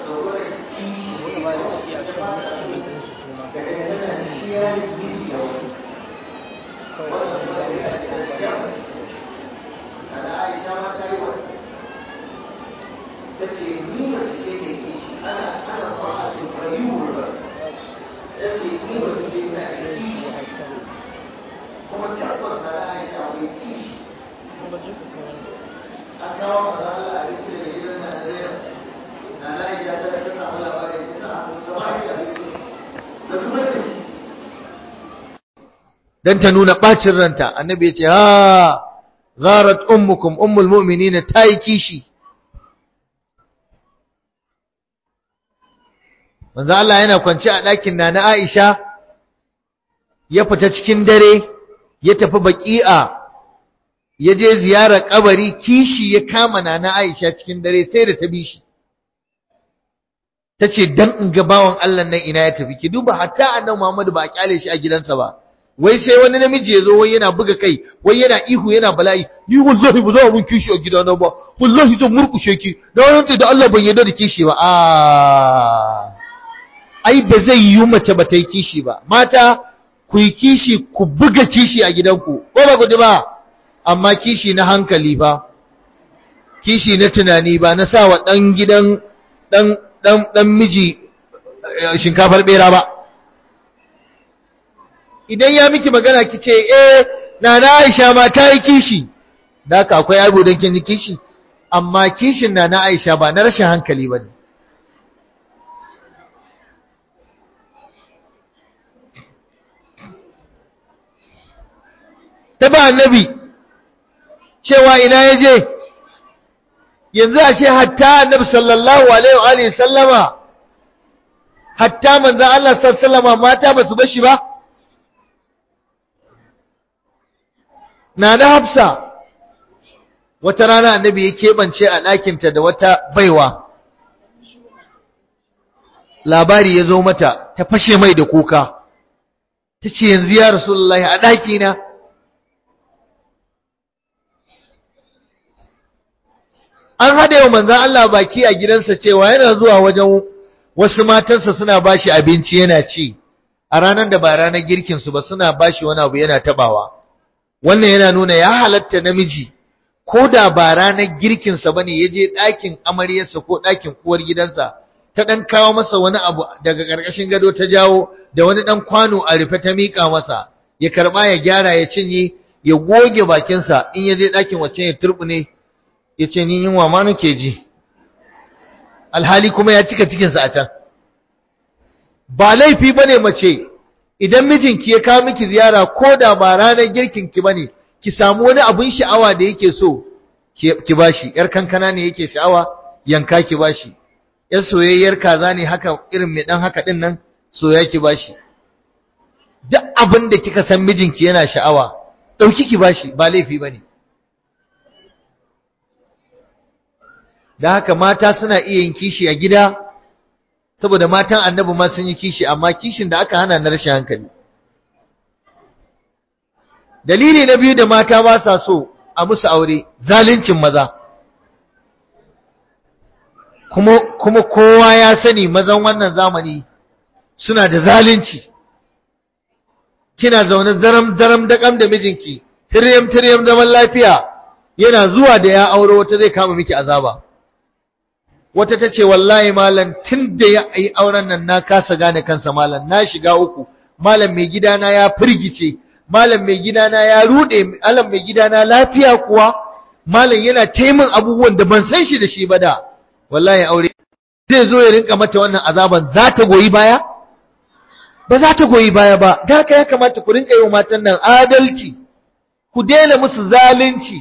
dan ta nuna bacin ranta annabi ya ce ha gharat ummukum ummul mu'minina tayi kishi manzo Allah yana kwance a ɗakin nana Aisha ya fita cikin dare ya tafi baqi'a ya je ziyarar kabari kishi ya kama nana Aisha cikin dare sai da ta bi shi tace dan in ga bawan Allah nan ina ya tafi ki duba hatta annabi Muhammad ba a kyale shi a gidansa ba wai sai wani namiji ya zo wai yana buga kai wai yana ihu yana bala'i ni wallahi ba za mun kishi a gidana ba wallahi zan murkushe ki da wannan da Allah ban yarda da kishi ba a ai ba zai yi mace ba ta yi kishi ba mata ku yi kishi ku buga kishi a gidanku ko ba ku ba amma kishi na hankali ba kishi na tunani ba na sa wa dan gidan dan dan dan miji shinkafar bera ba idan ya miki magana ki ce eh nana Aisha ma ta yi kishi da haka akwai abu don kin kishi amma kishin nana Aisha ba na rashin hankali bane ta ba annabi cewa ina ya je yanzu a ce hatta annabi sallallahu alaihi wa alihi sallama hatta manzon Allah sallallahu alaihi wasallama mata ba su bashi ba na na hafsa wata rana annabi ya keɓance a ɗakinta da wata baiwa labari ya zo mata ta fashe mai da kuka ta ce yanzu ya rasulullahi a ɗakina an haɗe wa manzan Allah baki a gidansa cewa yana zuwa wajen wasu matansa suna bashi abinci yana ci a ranar da ba ranar girkinsu ba suna bashi wani abu yana tabawa wannan yana nuna ya halatta namiji ko da ba ranar girkinsa ba ne ya je ɗakin amaryarsa ko ɗakin uwar gidansa ta ɗan kawo masa wani abu daga ƙarƙashin gado ta jawo da wani ɗan kwano a rufe ta miƙa masa ya karɓa ya gyara ya cinye ya goge bakinsa in ya je ɗakin wacce ya turɓune ya ce ni yunwa ma nake ji alhali kuma ya cika cikinsa a can ba laifi ba ne mace idan mijinki ya kawo miki ziyara ko da ba ranar girkinki ba ne ki samu wani abin sha'awa da yake so ki bashi yar kankana ne yake sha'awa yanka ki bashi yar soyayyar kaza ne haka irin mai dan haka din nan soya ki bashi duk abin da kika san mijinki yana sha'awa dauki ki bashi ba laifi bane da haka mata suna iya yin kishi a gida saboda matan annabi ma sun yi kishi amma kishin da aka hana na rashin hankali dalili na biyu da mata ba sa so a musu aure zaluncin maza kuma kuma kowa ya sani mazan wannan zamani suna da zalunci kina zaune zaram daram dakam da mijinki tiryam tiryam zaman lafiya yana zuwa da ya aure wata zai kama miki azaba wata ta ce wallahi malam tun da ya yi auren nan na kasa gane kansa malam na shiga uku malam mai gidana ya firgice malam mai gidana ya rude malam mai gidana lafiya kuwa malam yana taimin abubuwan da ban san shi da shi ba da wallahi aure zai zo ya rinka mata wannan azaban za ta goyi baya ba za ta goyi baya ba da haka ya kamata ku rinka yi wa matan nan adalci ku daina musu zalunci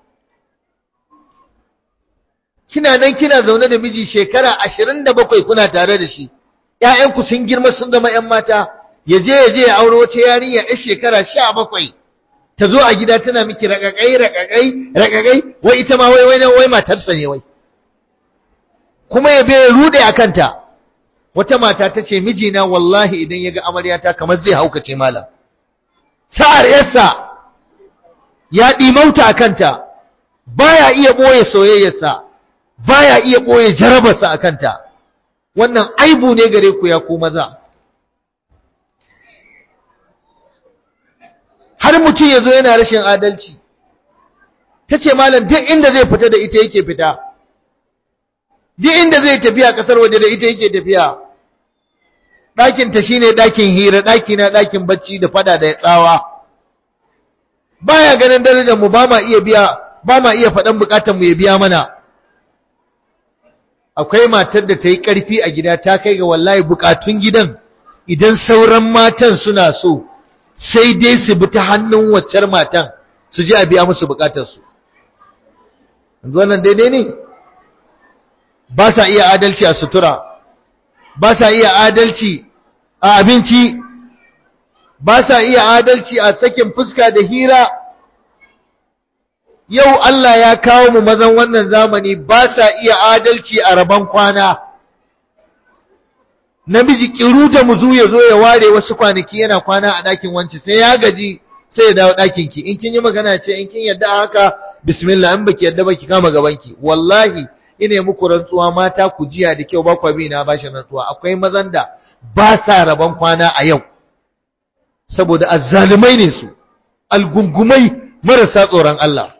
kina nan kina zaune da miji shekara ashirin da bakwai kuna tare da shi ‘ya'yanku sun girma sun zama ‘yan mata ya je ya je ya auro wata yarinya ‘yan shekara sha bakwai ta zo a gida tana miki raƙaƙai raƙaƙai raƙaƙai wai ita ma wai wai wai matarsa ne wai kuma ya bai rude a kanta wata mata ta ce mijina wallahi idan ya ga amaryata kamar zai haukace malam sa'ar yarsa ya ɗimauta a kanta baya iya ɓoye soyayyarsa baya iya ɓoye jarabarsa a kanta wannan aibu ne gare ku ya ku maza har mutum ya zo yana rashin adalci ta ce malam duk inda zai fita da ita yake fita duk inda zai tafiya ƙasar waje da ita yake tafiya ɗakinta shi ne ɗakin hira ɗakina ɗakin bacci da fada da tsawa baya ganin darajar mu ba ma iya biya ba ma iya faɗan buƙatar mu ya biya mana akwai matar da ta yi ƙarfi a gida ta kai ga wallahi buƙatun gidan idan sauran matan suna so sai dai su bi ta hannun waccar matan su ji a biya musu buƙatarsu wannan daidai ne ba sa iya adalci a sutura ba sa iya adalci a abinci ba sa iya adalci a sakin fuska da hira yau Allah ya kawo mu mazan wannan zamani ba sa iya adalci a rabon kwana namiji kiru da muzu ya zo ya ware wasu kwanaki yana kwana a ɗakin wance sai ya gaji sai ya dawo ɗakin ki in kin yi magana ce in kin yadda haka bismillah in baki yadda baki kama gabanki wallahi ina muku rantsuwa mata ku jiya da kyau ba ku bi na bashi rantsuwa akwai mazan da ba sa rabon kwana a yau saboda azzalumai ne su algungumai marasa tsoron Allah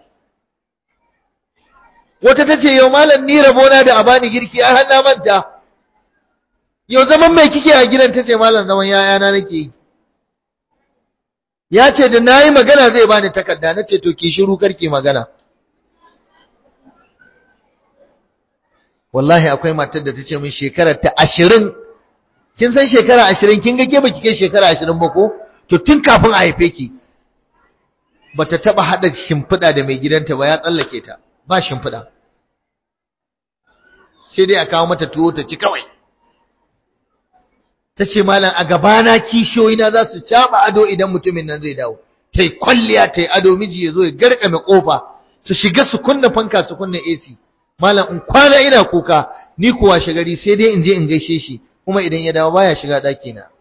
wata tace yau malam ni rabona da abani girki a hanna manta yau zaman mai kike a gidan tace malam zaman yayana nake yi ya ce da nayi magana zai bani takarda nace to ki shiru karki magana wallahi akwai matar da ta ce min shekarar ta ashirin kin san shekara ashirin kin ga ke baki kai shekara ashirin ba ko to tun kafin a haife ki bata taba hada shimfiɗa da mai gidanta ba ya tsallake ta ba shimfiɗa sai dai a kawo mata tuwo ta ci kawai ta ce malam a gabana kishiyoyina za su caɓa ado idan mutumin nan zai dawo ta yi kwalliya ta yi ado miji ya zo ya garkame ƙofa su shiga su kunna fanka su kunna AC malam in kwana ina kuka ni kuwa shagari sai dai in je in gaishe shi kuma idan ya dawo baya shiga ɗaki na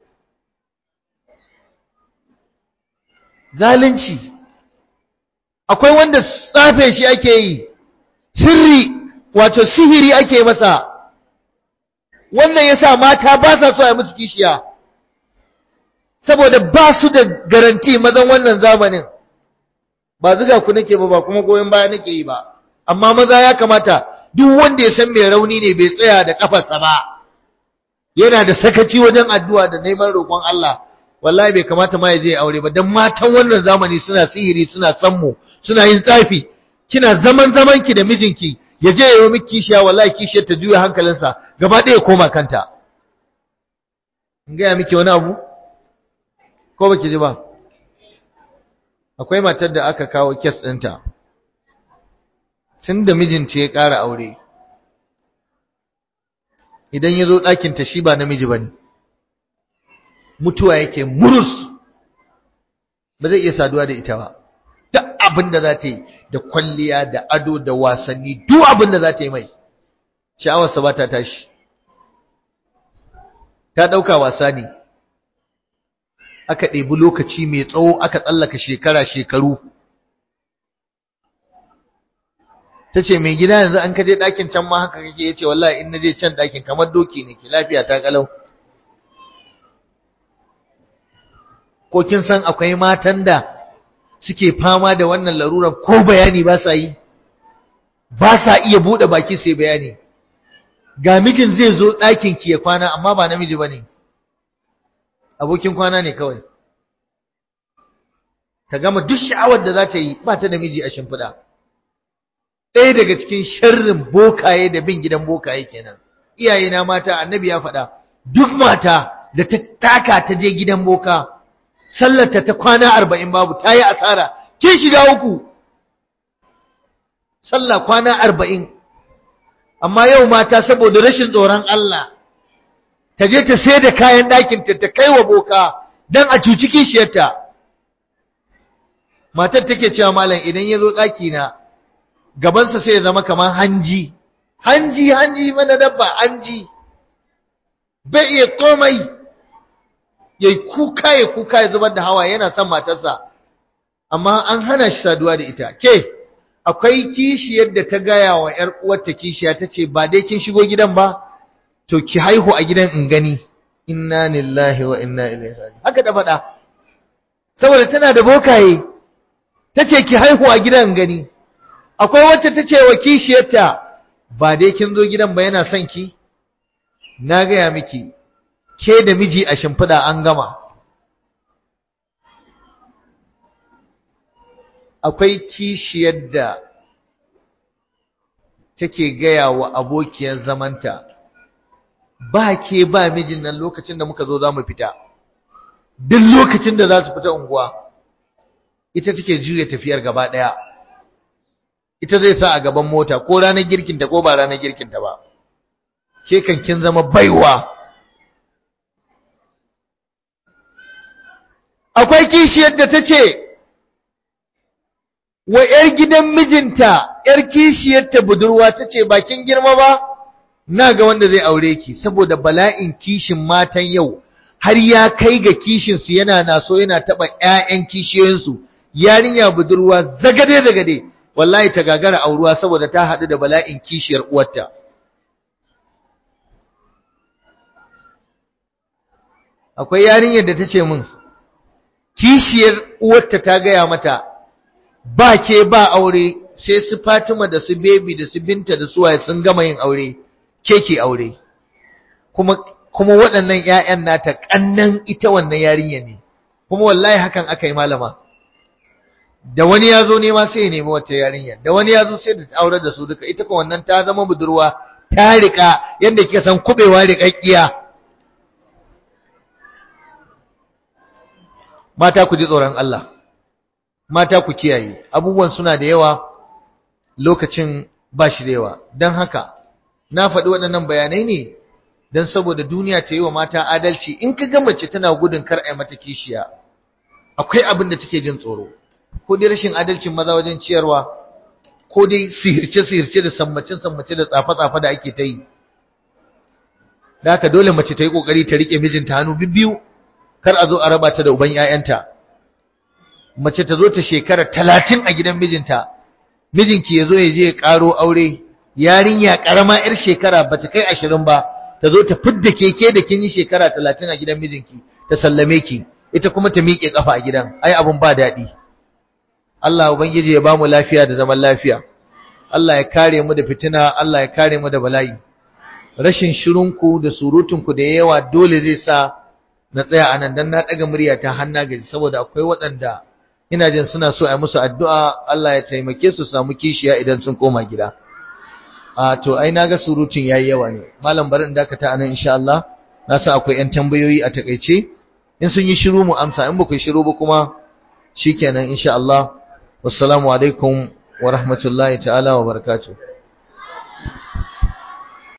zalunci akwai wanda tsafe shi ake yi sirri wato sihiri ake masa wannan yasa mata ba sa so a musu kishiya saboda ba su da garanti mazan wannan zamanin ba zuga ku nake ba ba kuma goyon baya nake yi ba amma maza ya kamata duk wanda ya san mai rauni ne bai tsaya da kafarsa ba yana da sakaci wajen addu'a da neman roƙon Allah wallahi bai kamata ma ya je aure ba dan matan wannan zamani suna sihiri suna sammu suna yin tsafi kina zaman zaman ki da mijinki ya je ya yi miki kishiya wallahi kishiyar ta juya hankalinsa gaba ɗaya koma kanta in gaya miki wani abu ko baki ji ba akwai matar da aka kawo kes ɗinta tun da mijinta ya ƙara aure idan ya zo ɗakinta shi ba namiji ba ne mutuwa yake murus ba zai iya saduwa da ita ba duk abin da za ta yi da kwalliya da ado da wasanni duk abin da za ta yi mai sha'awarsa ba ta tashi ta ɗauka wasa ne aka ɗebi lokaci mai tsawo aka tsallaka shekara shekaru ta ce mai gida yanzu an kaje ɗakin can ma haka kake ya ce wallahi in na je can ɗakin kamar doki ne ke lafiya ta kalau ko kin san akwai matan da suke fama da wannan larurar ko bayani ba sa yi ba sa iya buɗe baki sai bayani ga mijin zai zo ɗakin ki ya kwana amma ba namiji ba ne abokin kwana ne kawai ta gama duk sha'awar da za ta yi ba ta da miji a shimfiɗa ɗaya daga cikin sharrin bokaye da bin gidan bokaye kenan iyaye na mata annabi ya faɗa duk mata da ta taka ta je gidan boka sallarta ta kwana arba'in babu ta yi asara kin shiga uku sallah kwana arba'in amma yau mata saboda rashin tsoron Allah ta je ta sai da kayan ɗakinta ta kai wa boka don a cuci kishiyarta matar take cewa malam idan ya zo ɗakina gabansa sai ya zama kamar hanji hanji hanji mana dabba hanji bai iya komai ya kuka ya kuka ya zubar da hawa yana son matarsa amma an hana shi saduwa da ita ke akwai kishiyar da ta gaya wa ‘yar uwarta kishiya ta ce ba dai kin shigo gidan ba to ki haihu a gidan in gani inna lillahi wa inna ilaihi raji'un haka da faɗa saboda tana da bokaye tace ki haihu a gidan in gani akwai wacce tace wa kishiyarta ba dai kin zo gidan ba yana son ki na gaya miki ke da miji a shimfiɗa an gama akwai kishiyar da take gaya wa abokiyar zamanta ba ke ba mijin nan lokacin da muka zo za mu fita duk lokacin da za su fita unguwa ita take juya tafiyar gaba ɗaya ita zai sa a gaban mota ko ranar girkinta ko ba ranar girkinta ba ke kan kin zama baiwa akwai kishiyar da ta ce wa ‘yar gidan mijinta, ‘yar kishiyarta budurwa ta ce, bakin girma ba, na ga wanda zai aure ki, saboda bala'in kishin matan yau, har ya kai ga kishinsu yana naso yana taɓa ‘ya'yan kishiyoyinsu, yarinya budurwa zagade-zagade, wallahi ta gagara auruwa saboda ta haɗu da bala'in kishiyar uwarta. Akwai yarinyar da ta ce min, kishiyar uwarta ta gaya mata, ba ke ba aure sai su Fatima da su Baby da su Binta da su waye sun gama yin aure ke ke aure kuma kuma waɗannan ƴaƴan nata kannan ita wannan yarinya ne kuma wallahi hakan aka yi malama da wani ya zo nema sai ya nemi wata yarinya da wani ya zo sai da aure da su duka ita ko wannan ta zama budurwa ta rika yanda kika san kubewa riƙaƙƙiya mata ku ji tsoron Allah mata ku kiyaye abubuwan suna da yawa lokacin ba shi da yawa don haka na faɗi waɗannan bayanai ne don saboda duniya ta yi wa mata adalci in ka ga mace tana gudun kar a mata kishiya akwai abin da take jin tsoro ko dai rashin adalcin maza wajen ciyarwa ko dai sihirce-sihirce da sammacin-sammace da tsafe-tsafe da ake ta yi da haka dole mace ta yi ƙoƙari ta riƙe mijinta hannu bibbiyu kar a zo a raba ta da uban 'ya'yanta mace ta zo ta shekara talatin a gidan mijinta mijinki ya zo ya je ya ƙaro aure yarinya ƙarama 'yar shekara ba ta kai ashirin ba ta zo ta fidda keke da kin yi shekara talatin a gidan mijinki ta sallame ki ita kuma ta miƙe ƙafa a gidan ai abun ba daɗi Allah ubangiji ya bamu lafiya da zaman lafiya Allah ya kare mu da fitina Allah ya kare mu da bala'i rashin shirunku da surutunku da yawa dole zai sa na tsaya anan dan na daga murya ta hanna gaji saboda akwai waɗanda ina jin suna so a musu addu'a Allah ya taimake su samu kishiya idan sun koma gida a to ai naga surutun yayi yawa ne malam bari in dakata anan insha Allah na san akwai ƴan tambayoyi a takeice in sun yi shiru mu amsa in ba ku yi shiru ba kuma shikenan insha Allah wassalamu alaikum wa rahmatullahi ta'ala wa barakatuh